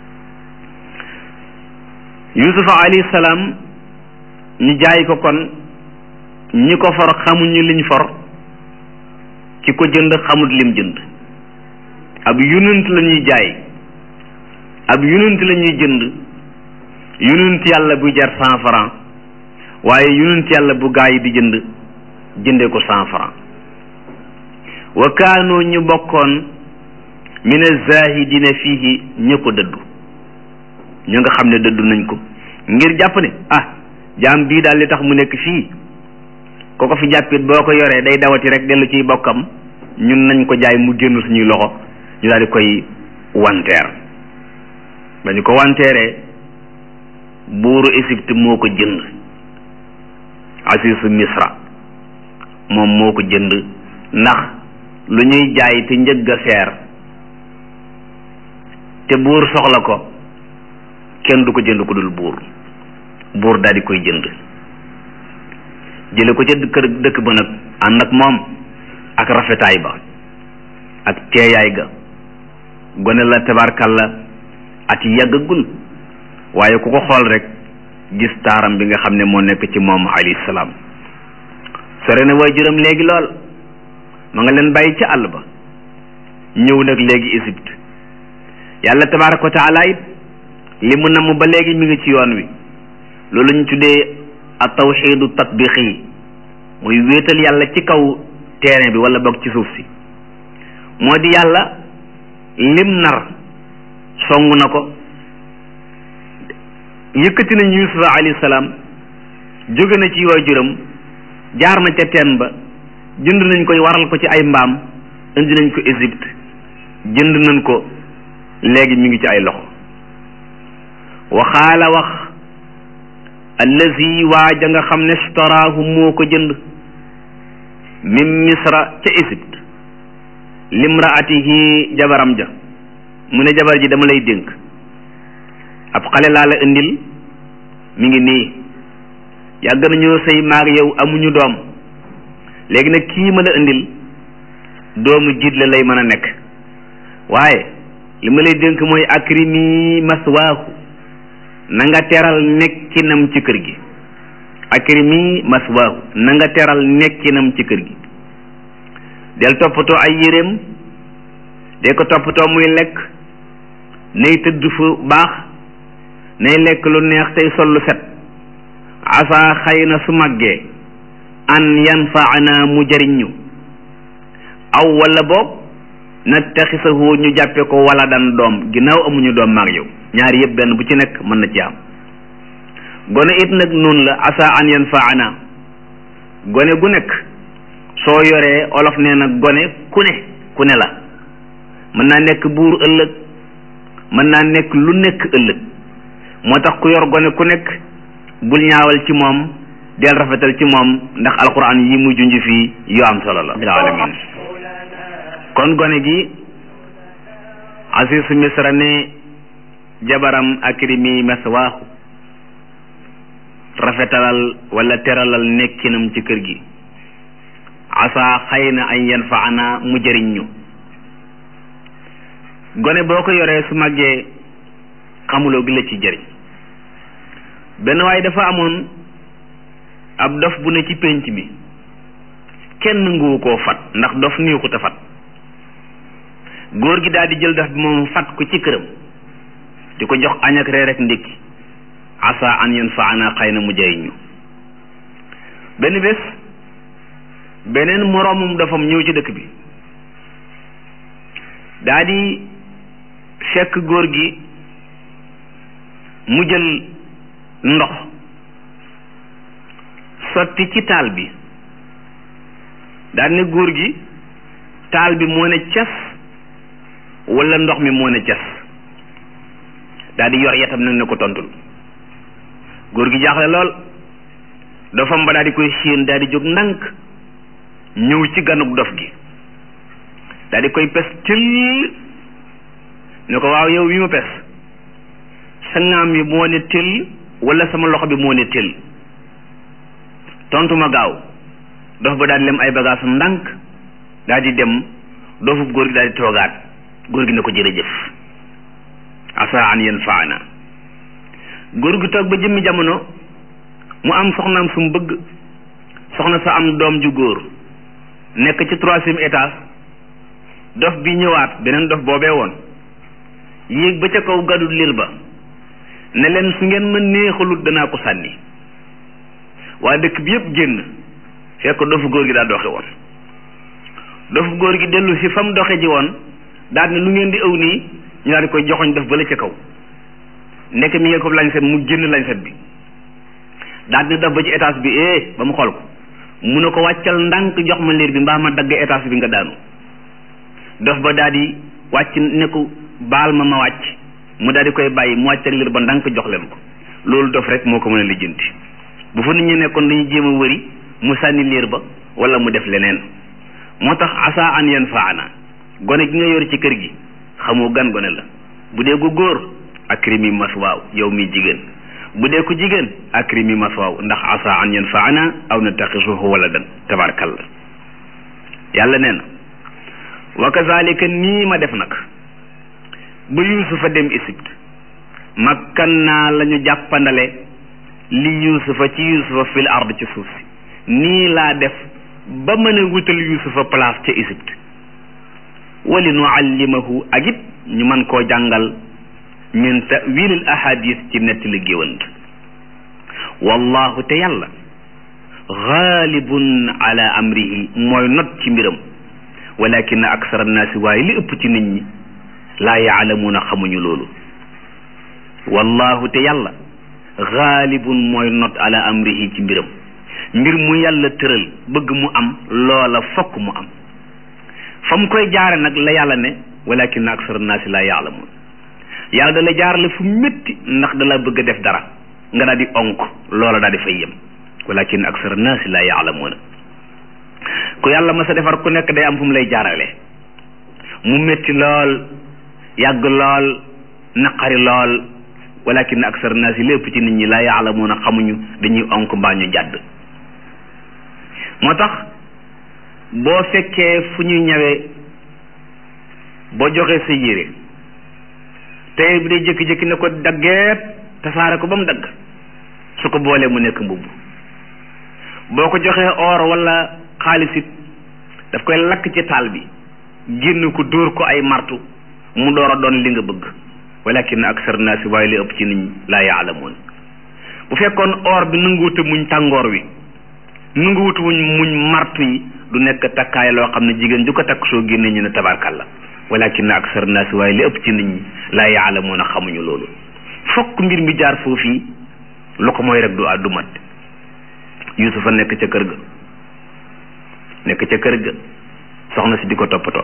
yusufa alayhi salaam ñu jaay ko kon ñi ko for xamuñu liñ for ki ko jënd xamut lim jënd ab yonent la ñuy jaay ab yonent la ñuy jënd yonent yàlla bu jar cent franc waaye yonent yàlla bu gaa yi di jënd jëndee ko cent franc wa kaanoo ñu bokkoon min azahidina fiihi ña ko dëddu ñu nga xam ne dëddu nañ ko ngir jàpp ne ah jaam bii daal li tax mu nekk fii ko ko fi jàppit boo ko yoree day dawati rek dellu ciy bokkam ñun nañ ko jaay mu génn suñuy loxo ñu daal di koy wanteer ba ñu ko wanteeree buuru Égypte moo ko jënd asisu misra moom moo ko jënd ndax lu ñuy jaay te njëgg a seer te buur soxla ko kenn du ko jënd ku dul buur buur daal di koy jënd jële ko ca kër dëkk ba nag ànd ak moom ak rafetaay ba ak teeyaay ga gone la tabarkalla at yàggagul waaye ku ko xool rek gis taaram bi nga xam ne moo nekk ci moom alayhi salaam sore na waajuram léegi lool ma nga leen bàyyi ci àll ba ñëw nag léegi Égypte yàlla tabaraka wa taala it li mu namm ba léegi mi ngi ci yoon wi loolu ñu tuddee a tawxidu tatbiqi muy wéetal yàlla ci kaw terrain bi wala boog ci suuf si moo di yàlla lim nar song na ko yëkkati nañ yusufa alayhi salaam jóge na ci waajuram jaar na ca teen ba jënd nañ koy waral ko ci ay mbaam indi nañ ko Égypte jënd nañ ko léegi mi ngi ci ay loxo waxaala wax allazi waaja nga xam ne staraahu moo ko jënd min misra ca Égypte limraatihi jabaram ja mu ne jabar ji dama lay dénk ab xale laa la indil mi ngi nii yàgg nañoo sëy maag yow amuñu doom léegi nag kii ma la indil doomu jiit la lay mën a nekk waaye li ma lay dénk mooy akrimi maswaahu na nga teral nekkinam ci kër gi akrimi maswaahu na nga teral nekkinam ci kër gi del toppatoo ay yéreem de ko toppatoo muy lekk nay tëdd fu baax nay lekk lu neex tey sol lu set asa xëy na su màggee an yanfaana mu jëriñ ñu aw wala boog nattaxisahu ñu jàppe ko wala dan doom ginnaaw amuñu doom maag yow ñaari yëpp benn bu ci nekk mën na ci am gone it nag noonu la asa an yanfaana gone gu nekk soo yoree olof nee na gone ku ne ku ne la mën naa nekk buur ëllëg mën naa nekk lu nekk ëllëg moo tax ku yor gone ku nekk bul ñaawal ci moom del rafetal ci moom ndax alquran yi mu junj fii yu am solo la bil alamin kon gone gi asisu misra ne jabaram akrimi maswaahu rafetalal wala teralal nekkinam ci kër gi asa xëy na ay yanfaana mu jëriñ ñu gone boo ko yoree su màggee xamuloo gi la ci jëriñ benn waaye dafa amoon ab dof bu ne ci pénc mi kenn nguwu koo fat ndax dof niixut a fat góor gi daal di jël dof bi moom fat ko ci këram di ko jox añ ak reer ak ndékki asa an yanfaana xëy na mu jëriñ ñu benn bés beneen moroomum dofam ñëw ci dëkk bi daa di fekk góor gi mu jël ndox sotti ci taal bi daal ne góor gi taal bi moo ne cas walla ndox mi moo ne cas daal di yor yetam nag ne ko tontul góor gi jaaxle lool dofam ba daal di koy séen daal di jóg ndànk ñëw ci ganuk dof gi daal di koy pes tëll ne ko waaw yow wi ma pes sa ngaam yi moo ne tëll walla sama loxo bi moo ne tëll tontu ma gaaw dof ba daal di lem ay bagaasam ndànk daal di dem dofub góor gi daal di toogaat góor gi ne ko jërëjëf asa an yanfaana góor gi toog ba jëmmi jamono mu am soxnaam su mu bëgg soxna sa am doom ju góor nekk ci troisième étage dof bi ñëwaat beneen dof boobee woon yéeg ba ca kaw gàddu liir ba ne leen su ngeen ma neexalut danaa ko sànni waa dëkk bi yëpp génn fekk dofu góor gi daa doxe woon dofu góor gi dellu si fa mu doxe ji woon daal ne lu ngeen di ëw nii ñu daal di koy joxoñ def bala ca kaw nekk mi ngeen ko lañset mu génn lañset bi daal ne def ba ci étage bi eh ba mu xool ko mu ne ko wàccal ndànk jox ma liir bi mbaa ma dagg étage bi nga daanu dof ba daal di wàcc ne ko baal ma ma wàcc mu daal di koy bàyyi mu wàcc ak liir ba ndànk jox leen ko loolu dof rek moo ko mën a lijjanti bu fa nit ñi nekkoon dañuy jéem a wëri mu sànni liir ba wala mu def leneen moo tax asa an yan faana gone gi nga yor ci kër gi xamoo gan gone la bu dee ko góor akrimi maswaaw yow mi jigéen bu dee ko jigéen akrimi maswaaw ndax asa an yan faana aw nattaxisuhu waladan tabarakallah yàlla nee na wa kazalika nii ma def nag ba yuusufa dem Égypte makkan naa la ñu jàppandale li yuusufa ci yuusufa fil ard ci suuf si nii laa def ba mën a wutal yuusufa place ca Égypte wali nu allimahu ak it ñu mën koo jàngal min tawilil ahadis ci nettali géwant wallahu te yàlla xaalibun ala amrihi mooy not ci mbiram walakin aksara annaasi waaye li ëpp ci nit ñi laa yaalamuuna xamuñu loolu wallahu te yàlla xaalibun mooy not ala amrihi ci mbiram mbir mu yàlla tëral bëgg mu am loola fokk mu am fa mu koy jaare nag la yàlla ne walakin aksara naasi laa yaalamuun yàlla da la jaarale fu métti ndax da la bëgg a def dara nga daal di onk loola daal di fay yem walakin aksara naasi laa yaalamuuna ku yàlla ma sa defar ku nekk day am fu mu lay jaarale mu métti lool yàgg lool naqari lool walakin aksar naas yi lépp ci nit ñi laa yaalamuuna xamuñu dañuy onk mbaa ñu jàdd moo tax boo fekkee fu ñuy ñawee boo joxee sa yére tey bi day jékki-jékki ne ko daggeet tasaare ko ba mu dagg su ko boolee mu nekk mbubb boo ko joxee or wala xaalis it daf koy lakk ci taal bi génn ko dóor ko ay martu mu door a doon li nga bëgg walakin aksar naasi waaye li ëpp ci nit ñi laa yaalamuun bu fekkoon or bi nanguwuta muñ tàngoor wi nanguwuta muñ muñ martu yi du nekk takkaay loo xam ne jigéen ju ko takk soo génnee ñu ne tabarkalla walakin aksar naasi waaye li ëpp ci nit ñi laa yaalamuun a xamuñu loolu fokk mbir mi jaar foofii lu ko mooy rek du àddu mat yusufa nekk ca kër ga nekk ca kër ga soxna si di ko toppatoo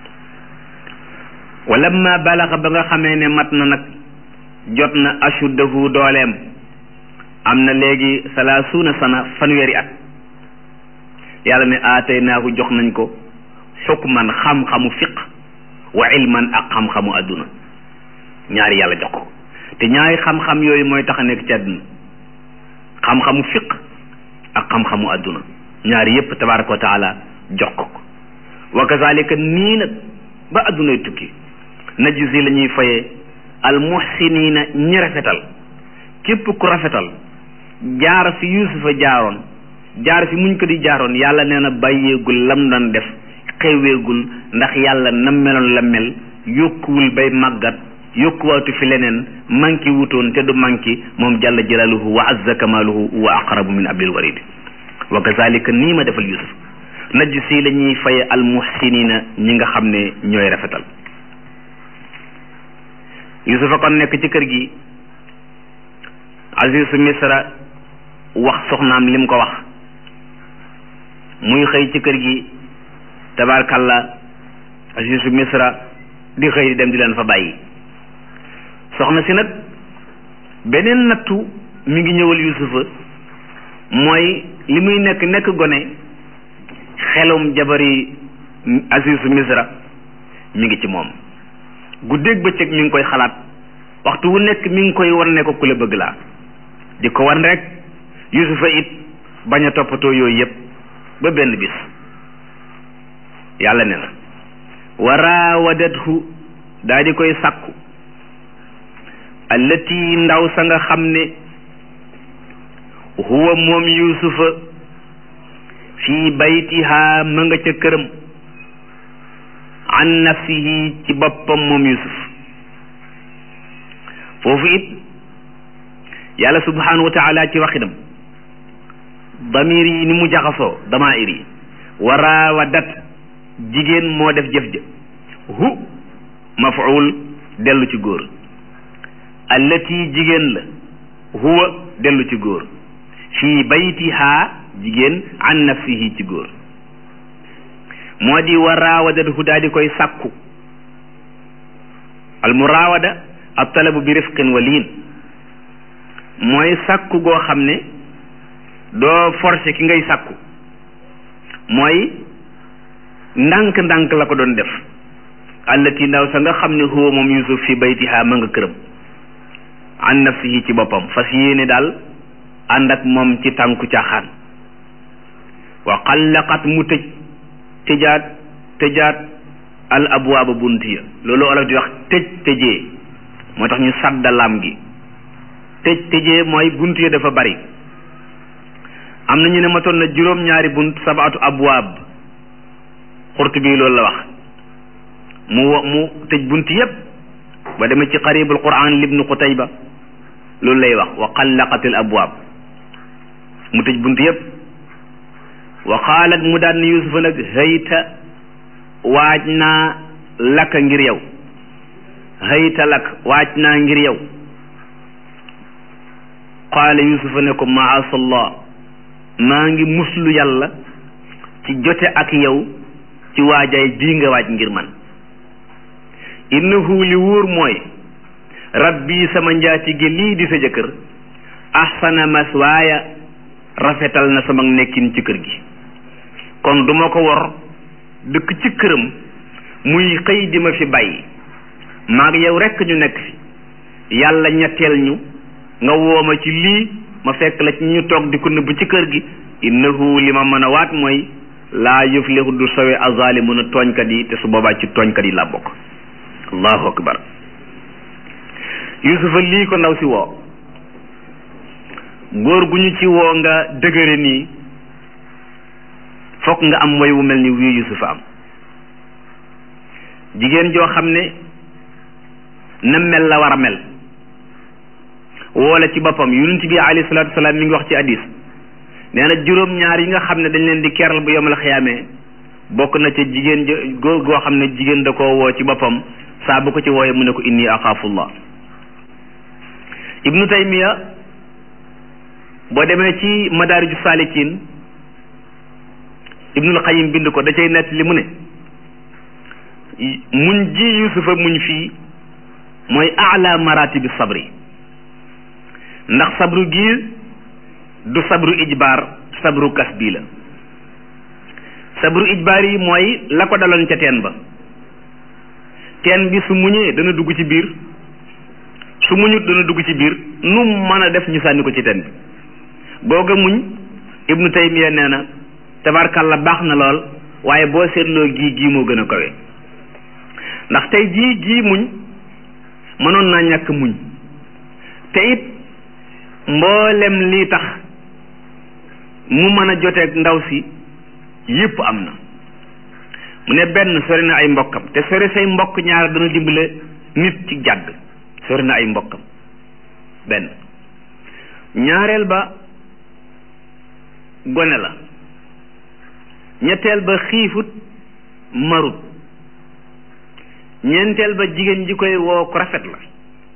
wala ma balaxa ba nga xamee ne mat na nag jot na ashuddahu dooleem am na léegi salaasuuna sana fanweeri at yàlla ne aataynaahu jox nañ ko xukman xam-xamu fiq wa ilman ak xam-xamu adduna ñaari yàlla jox ko te ñaari xam-xam yooyu mooy tax a nekk ci adduna xam-xamu fiq ak xam-xamu adduna ñaari yépp tabaraka wa taala jox ko ko wa kazalika nii nag ba addunay tukki najzi la ñuy fayee al muhsinina ñi rafetal képp ku rafetal jaar fi yusufa jaaroon jaar fi muñ ko di jaaroon yàlla nee na bàyyeegul lam doon def xeweegul ndax yàlla na meloon la mel yokkuwul bay màggat yokkuwaatu fi leneen manki wutoon te du manki moom jalla jalaaluhu wa azza kamaaluhu wa aqrabu min ablil warid wa kazalika nii ma defal yusuf najj si la ñuy faye almuhsinina ñi nga xam ne ñooy rafetal yusufa kon nekk ci kër gi azizu misra wax soxnaam lim ko wax muy xëy ci kër gi tabarkalla azizu misra di xëy di dem di leen fa bàyyi soxna si nag beneen nattu mi ngi ñëwal yusufa mooy li muy nekk nekk gone xelum jabari azizu misra mi ngi ci moom guddeeg bëccëg mi ngi koy xalaat waxtu wu nekk mi ngi koy wan ne ko ku la bëgg laa di ko wan rek yusufa it bañ a toppatoo yooyu yëpp ba benn bis yàlla ne na wa raawadathu daa di koy sàkku allati ndaw sa nga xam ne huwa moom yusufa fii baytiha ma nga ca këram an nafsihi ci boppam moom yusuf foofu it yàlla subhanahu wa taala ci waxinam damir yi ni mu jaxasoo damair yi wa raawadat jigéen moo def jëf ja hu mafuul dellu ci góor allati jigéen la huwa dellu ci góor fii baytiha jigéen an nafsihi ci góor moo di wa raawadatu daa di koy sàkku al muraawada ab talabu bi rifqin wa liin mooy sàkku goo xam ne doo forcé ki ngay sàkku mooy ndànk-ndànk la ko doon def allati ndaw sa nga xam ne huwa moom yusuf fi baytiha ma nga këram an nafsihi ci boppam fas yéene daal ànd ak moom ci tànku caaxaan wa xallaqat mu tëj tëjaat tëjaat al abwaaba bunt ya loolu olof di wax tëj tëjee moo tax ñu sadda lam gi tëj tëjee mooy bunt ya dafa bari am na ñu ne matoon na juróom-ñaari bunt sabaatu abwaab xurt bi loolu la wax mu mu tëj bunt yépp ba demee ci qaribul quran libnu qutayba loolu lay wax wa xallaqatil abwaab mu tëj bunt yépp wa qaalat mu daan ni yusufa nag hayta waaj naa lakka ngir yow hayta lak waaj naa ngir yow qaala yusufa ne ko maasallah maa ngi muslu yàlla ci jote ak yow ci waajaay bii nga waaj ngir man innahu li wóor mooy rabbi sama njaatige lii di sa jëkkër ahsana maswaaya rafetal na sama nekkin ci kër gi kon duma ko wor dëkk ci këram muy xëy di ma fi bàyyi maag yow rekk ñu nekk fi yàlla ñetteel ñu nga wooma ci lii ma fekk la ci ñu toog di ko nëbb ci kër gi innahu li ma mën a waat mooy laa yuflihu du sowe azalimuna tooñkat yi te su boobaa ci tooñkat yi laa bokk allahu akbar yusufa lii ko ndaw si woo góor gu ñu ci woo nga dëgëre nii fokk nga am way wu mel ni wii yusufa am jigéen joo xam ne na mel la war a mel woola ci boppam yonent bi alayhi salaatu wasalaam mi ngi wax ci hadis nee na juróom-ñaar yi nga xam ne dañ leen di keral bu yomal xiyaamee bokk na ca jigéen góor goo xam ne jigéen da koo woo ci boppam saa bu ko ci wooyee mu ne ko inni axaafullah ibnu taymiya boo demee ci madaariju saalikin ibnul xayim bind ko da cay nett li mu ne muñ ji yusufa muñ fii mooy ala maratibi sabri ndax sabru gi du sabru ijbaar sabru kas bii la sabru ijbaar yi mooy la ko daloon ca teen ba teen bi su muñee dana dugg ci biir su muñut dana dugg ci biir nu mën a def ñu sànni ko ci teen bi googa muñ ibnu taymiya nee na tabarkalla baax na lool waaye boo seetloo gii gii moo gën a kawe ndax tey jii gii muñ mënoon naa ñàkk muñ te it mboolem lii tax mu mën a joteeg ndaw si yépp am na mu ne benn sori na ay mbokkam te sori say mbokk ñaar dana dimbale nit ci jàdd sori na ay mbokkam benn ñaareel ba gone la ñetteel ba xiifut marut ñeenteel ba jigéen ji koy woo ku rafet la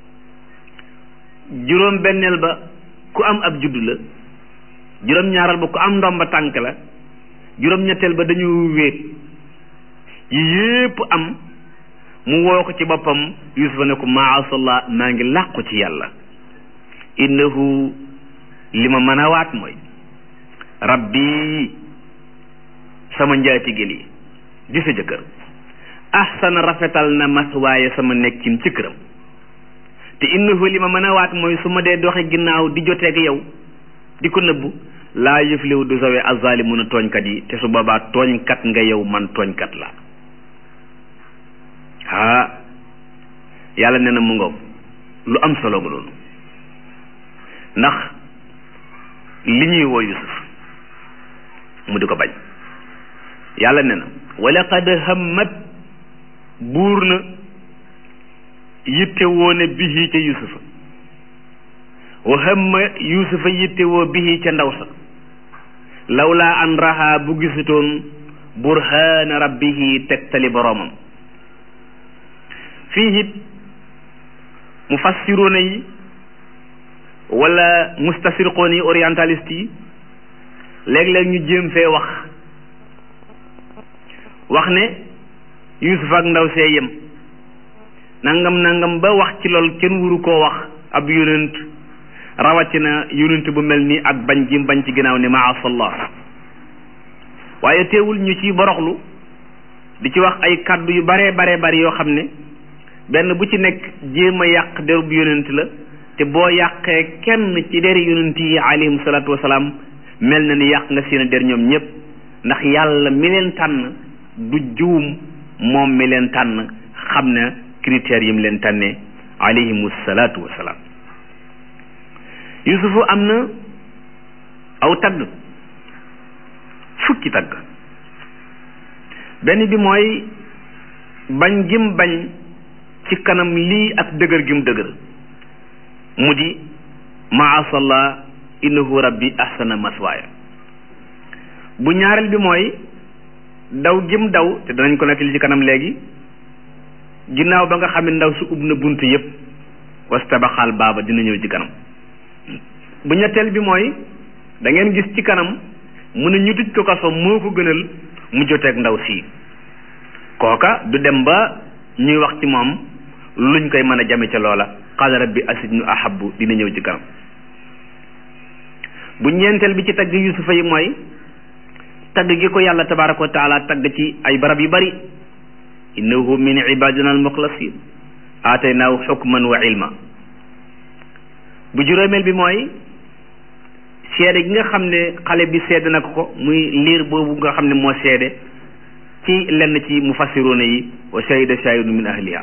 juróom benneel ba ku am ab juddu la juróom ñaaral ba ku am ndomba tànk la juróom ñetteel ba dañu wéet yi yépp am mu woo ko ci boppam yusufa ne ko maasallah maa ngi làqu ci yàlla innahu li ma mën a waat mooy rabbi sama njaatigel yi di sa jëkkër ahsana rafetal na maswaaye sama nekkin ci këram te innahu li ma mën a waat mooy su ma dee doxe ginnaaw di joteeg yow di ko nëbbu laa yëfliwu du sawe azzalimuna tooñkat yi te su boobaa tooñkat nga yow man tooñkat la ah yàlla nee na mu ngoog lu am solo nga loolu ndax li ñuy woo Yusuf mu di ko bañ yàlla nee na wala qad hammat buur na yitte woo ne bihi ca yusufa wa hamma yusufa yitte woo bihi ca ndaw sa lawlaa an raha bu gisutoon burhaana rabbihi tegtali boroomam fii it mufassiruuna yi wala mustasirqoon yi orientaliste yi léeg-léeg ñu jéem fee wax wax ne yusuf ak ndaw see yem nangam nangam ba wax ci lool kenn wuru koo wax ab yonent rawatina yonent bu mel nii ak bañ gi bañ ci ginnaaw ne maasallah waaye teewul ñu ci boroxlu di ci wax ay kàddu yu baree baree bari yoo xam ne benn bu ci nekk jéem a yàq derub yonent la te boo yàqee kenn ci deri yonent yi alayhim salaatu wasalaam mel na ni yàq nga seen der ñoom ñëpp ndax yàlla mi leen tànn du juum moom mi leen tànn xam na critères yi mu leen tànnee alayhimu salaatu wasalaam yusufu am na aw tagg fukki tagg benn bi mooy bañ gim bañ ci kanam lii ak dëgër gim dëgër mu di maasallah innahu rabbi ahsana maswaaya bu ñaareel bi mooy daw gim daw te danañ ko nettali ci kanam léegi ginnaaw ba nga xam ne ndaw su ub na bunt yépp wastabaxaal baaba dina ñëw ci kanam bu ñetteel bi mooy da ngeen gis ci kanam mu ne ñu tëj ko kaso moo ko gënal mu joteeg ndaw sii kooka du dem ba ñuy wax ci moom luñ koy mën a jame ca loola qaala rabbi asijnu ahabbu dina ñëw ci kanam bu ñeenteel bi ci tagg yusufa yi mooy tagg gi ko yàlla tabaraka wa taala tagg ci ay barab yu bari innahu min ibadina almuxlasin aataynaahu xukman wa ilma bu juróomeel bi mooy seede gi nga xam ne xale bi seede na ko muy liir boobu nga xam ne moo seede ci lenn ci mufassiruuna yi wa shahida shahidu min ahliha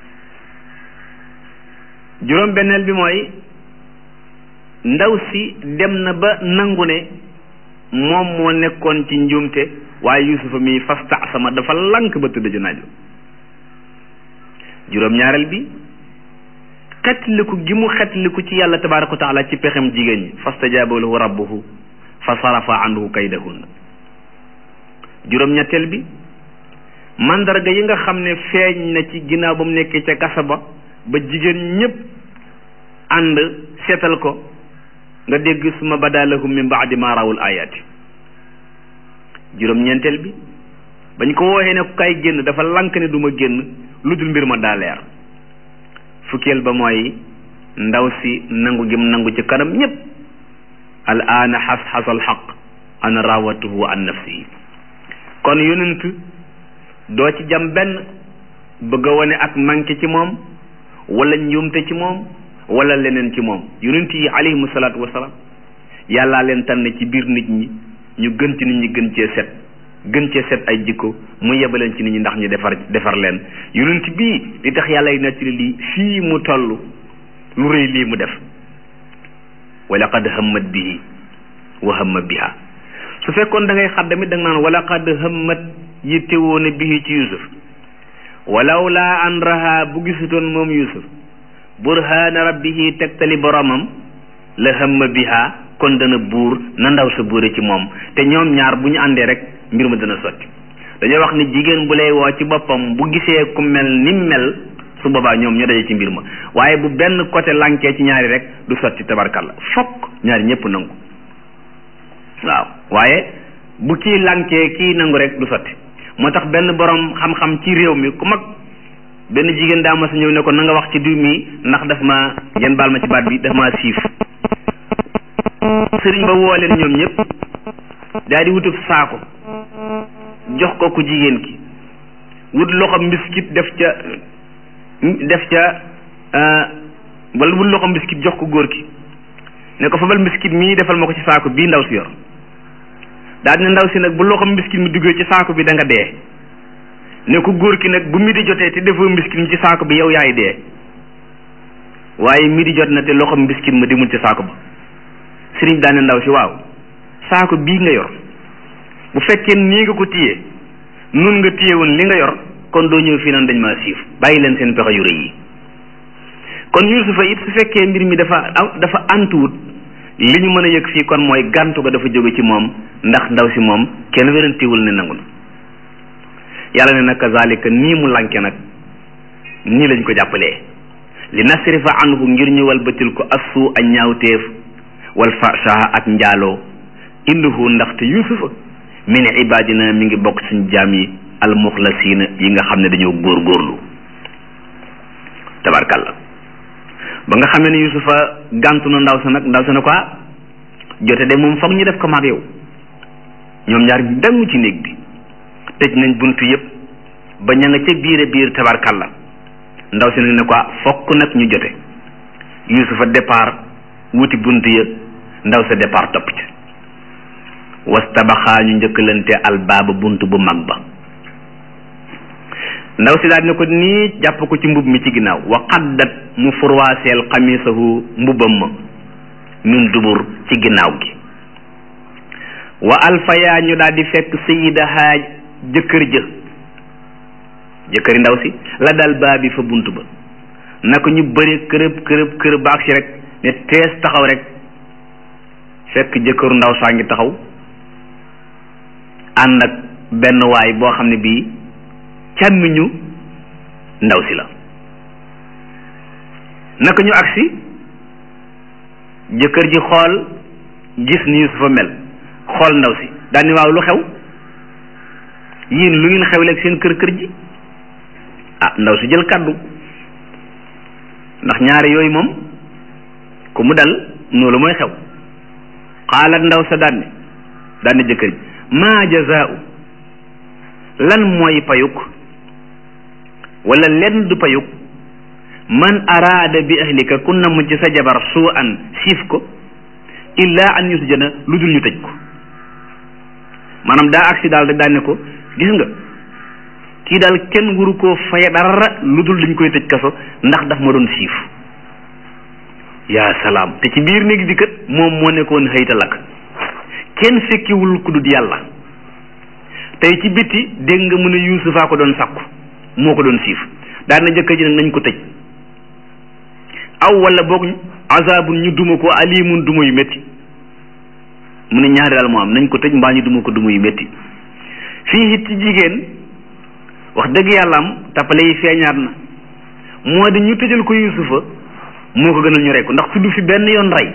juróom benneel bi mooy ndaw si dem na ba nangu ne moom moo nekkoon ci njuumte waaye yusufa mi fasta sama dafa lank ba tëdd ci naaju juróom ñaareel bi xetliku gi mu xetliku ci yàlla tabaraka wa taala ci pexem jigéen ñi fastajaaba lahu rabbuhu fa sarafa anhu kaydahunna juróom ñetteel bi mandarga yi nga xam ne feeñ na ci ginnaaw ba mu nekkee ca kasa ba ba jigéen ñépp ànd seetal ko nga dégg suma bada lahum min baadi ma rawul ayaati juróom ñeenteel bi bañ ko wooxee ne ku kay génn dafa lank ne duma génn lu dul mbir ma daa leer fukkeel ba mooy ndaw si nangu gim nangu ci kanam ñépp al aana xas xasal xaq ana rawatuhu an nafsihi kon yonent doo ci jam benn bëgg a wane ak manqué ci moom wala njuumte ci moom wala leneen ci moom yonent yi alayhimu salaatu wasalaam yàllaa leen tànn ci biir nit ñi ñu gën ci nit ñi gën cee set gën cee set ay jikko mu yebaleen ci nit ñi ndax ñu defar defar leen yonent bii li tax yàlla yi nettali lii fii mu toll lu rëy lii mu def wa laqad hammat bihi wa hamma biha su fekkoon da ngay xaddamit da nga naan wa laqad hammat yittewoo ne bihi ci yusuf walaw laa an raha bu gisutoon moom yusuf burhaana rabbihi tegtali boromam la hamma biha kon dana buur na ndaw sa buure ci moom te ñoom ñaar bu ñu àndee rek mbir ma dana sotti dañoo wax ni jigéen bu lay woo ci boppam bu gisee ku mel ni mel su boobaa ñoom ñoo daje ci mbir ma waaye bu benn côté lankee ci ñaari rek du sotti tabarkalla fokk ñaari ñëpp nangu waaw waaye bu kii lankee kii nangu rek du sotti moo tax benn borom xam-xam ci réew mi ku mag benn jigéen daa ma sa ñëw ne ko na nga wax ci diw mi ndax daf ma yan baal ma ci baat bi daf ma siif sëriñ ba woo leen ñoom ñëpp daal di wutub saako jox ko ku jigéen ki wut loxo mbiskit def ca def ca wala wut loxo mbiskit jox ko góor ki ne ko fabal mbiskit mii defal ma ko ci saako bii ndaw si yor daal ne ndaw si nag bu loxo mbiskit mi duggee ci saako bi da nga dee ne ko góor ki nag bu mi di jotee te defoo mbiskit mi ci saako bi yow yaay dee waaye mi di jot na te loxo mbiskit ma demul ci saako ba sëriñ daane ndaw si waaw saako bii nga yor bu fekkee nii nga ko téye nun nga téye woon li nga yor kon doo ñëw fii naan dañ maa siif bàyyi leen seen pexe yu rëy yi kon yusufa it su fekkee mbir mi dafa dafa antuwut li ñu mën a yëg fii kon mooy gàntu ga dafa jóge ci moom ndax ndaw si moom kenn wérantiwul ne nangu na yàlla ne nag kazalika nii mu lanke nag nii lañ ko jàppalee li nasrifa anhu ngir ñu walbatil ko assu ak ñaawteef wal fasha ak njaaloo innahu ndaxte yusufa min ibadina mi ngi bokk suñ jaam yi almuxlasina yi nga xam ne dañoo góor góorlu tabarkalla ba nga xamee ne yusufa gàntu na ndaw sa nag ndaw sa ne ko jote de moom foog ñu def ko maag yow ñoom ñaar ñu dangu ci néeg bi tëj nañ buntu yëpp ba ña nga ca biir a biir tabarkalla ndaw si nag ne ko fokk nag ñu jote yusufa départ wuti buntu ya ndaw sa départ topp ci wastabaxaa ñu njëkkalante albaaba bunt bu mag ba ndaw si daal ne ko nii jàpp ko ci mbub mi ci ginnaaw wa qaddat mu furwaaseel xamisahu mbubam ma min dubur ci ginnaaw gi wa alfayaa ñu daal di fekk sayidahaa jëkkër jë jëkkëri ndaw si la dal baabi fa bunt ba naka ñu bëri kërëb kërëb kërëb baag si rek ne tees taxaw rek fekk jëkkëru ndaw saa ngi taxaw ànd ak benn waay boo xam ne bii càmmiñu ndaw si la naka ñu agsi jëkkër ji xool gis ni Yusufa mel xool ndaw si daal ni waaw lu xew yéen lu ngeen xewleeg seen kër kër ji ah ndaw si jël kàddu ndax ñaari yooyu moom ku mu dal noonu mooy xew xaalat ndaw sa daanne daanne jëkkër ji maa jazaau lan mooy payuk wala lenn du payuk man araada bi ahlika ku namm ci sa jabar suu an siif ko illa an yusjana lu dul ñu tëj ko maanaam daa agsi daal rek daane ko gis nga kii daal kenn waru koo faye dara lu dul dañ koy tëj kaso ndax daf ma doon siif yaa salaam te ci biir néeg bi kat moom moo nekkoon xëyta lakk kenn fekkiwul ku dul yàlla tey ci bitti dégg nga mu ne yuusufaa ko doon sàkku moo ko doon siif daan na jëkkër ji nag nañ ko tëj aw wala boog azabun ñu duma ko alimun duma yu métti mu ne ñaari daal moo am nañ ko tëj mbaa ñu duma ko duma yu métti fii it ci jigéen wax dëgg yàlla am tappale yi feeñaat na moo di ñu tëjal ko yuusufa moo ko gënal ñu rey ko ndax tudd fi benn yoon rey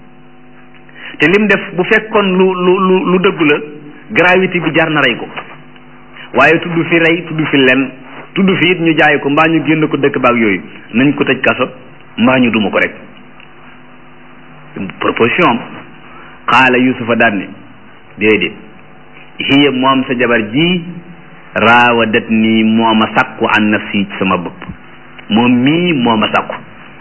te lim def bu fekkoon lu lu lu lu dëggu la gravité bi jar na rey ko waaye tudd fi rey tudd fi lenn tudd fi it ñu jaay ko mbaa ñu génn ko dëkk baag yooyu nañ ko tëj kaso mbaa ñu duma ko rek proposition am xaala yusufa daan ne déedéet hiya moom sa jabar ji raawadat nii moo ma sàkku an nafsi ci sama bopp moom mii moo ma sàkku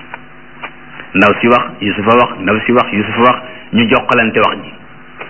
ndaw si wax yusufa wax ndaw si wax yusufa wax ñu jokkalante wax ji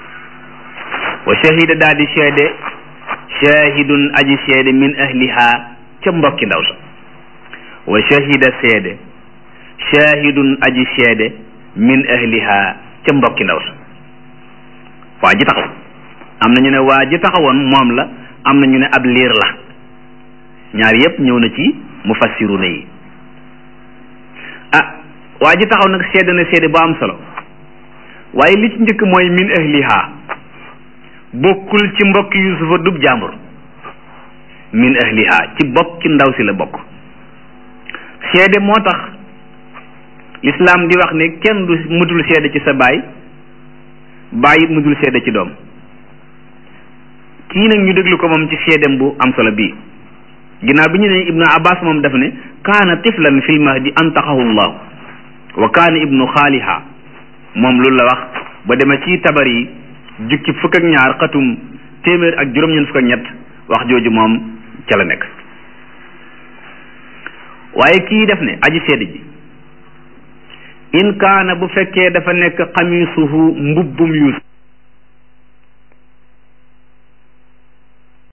wa shahida daal di seede shahidun aji seede min ahliha ca mbokki ndaw sa wa shahida seede shahidun aji seede min ahliha ca mbokki ndaw sa waa ji taxaw am na ñu ne waa ji taxawoon moom la am na ñu ne ab liir la ñaar yépp ñëw na ci mufassiruna yi ah waa ji taxaw nag seede na seede bu am solo waaye li ci njëkk mooy min ahliha bokkul ci mbokk yusufa dub jàmbur min ahliha ci bokk ci ndaw si la bokk seede moo tax lislaam di wax ne kenn du mutul seede ci sa baay baay it mutul seede ci doom kii nag ñu déglu ko moom ci seedem bu am solo bii ginnaaw bi ñu ne ibnu abbas moom daf ne kaana tiflan fil mahdi antaqahu llahu wa kaana ibnu xaaliha moom loolu la wax ba demee ci tabar yi jukki fukk ak ñaar xatum téeméer ak juróom-ñeent fukk ak ñett wax jooju moom ca la nekk waaye kii def ne aji seede ji in kaana bu fekkee dafa nekk xamisuhu mbubbum yuusuf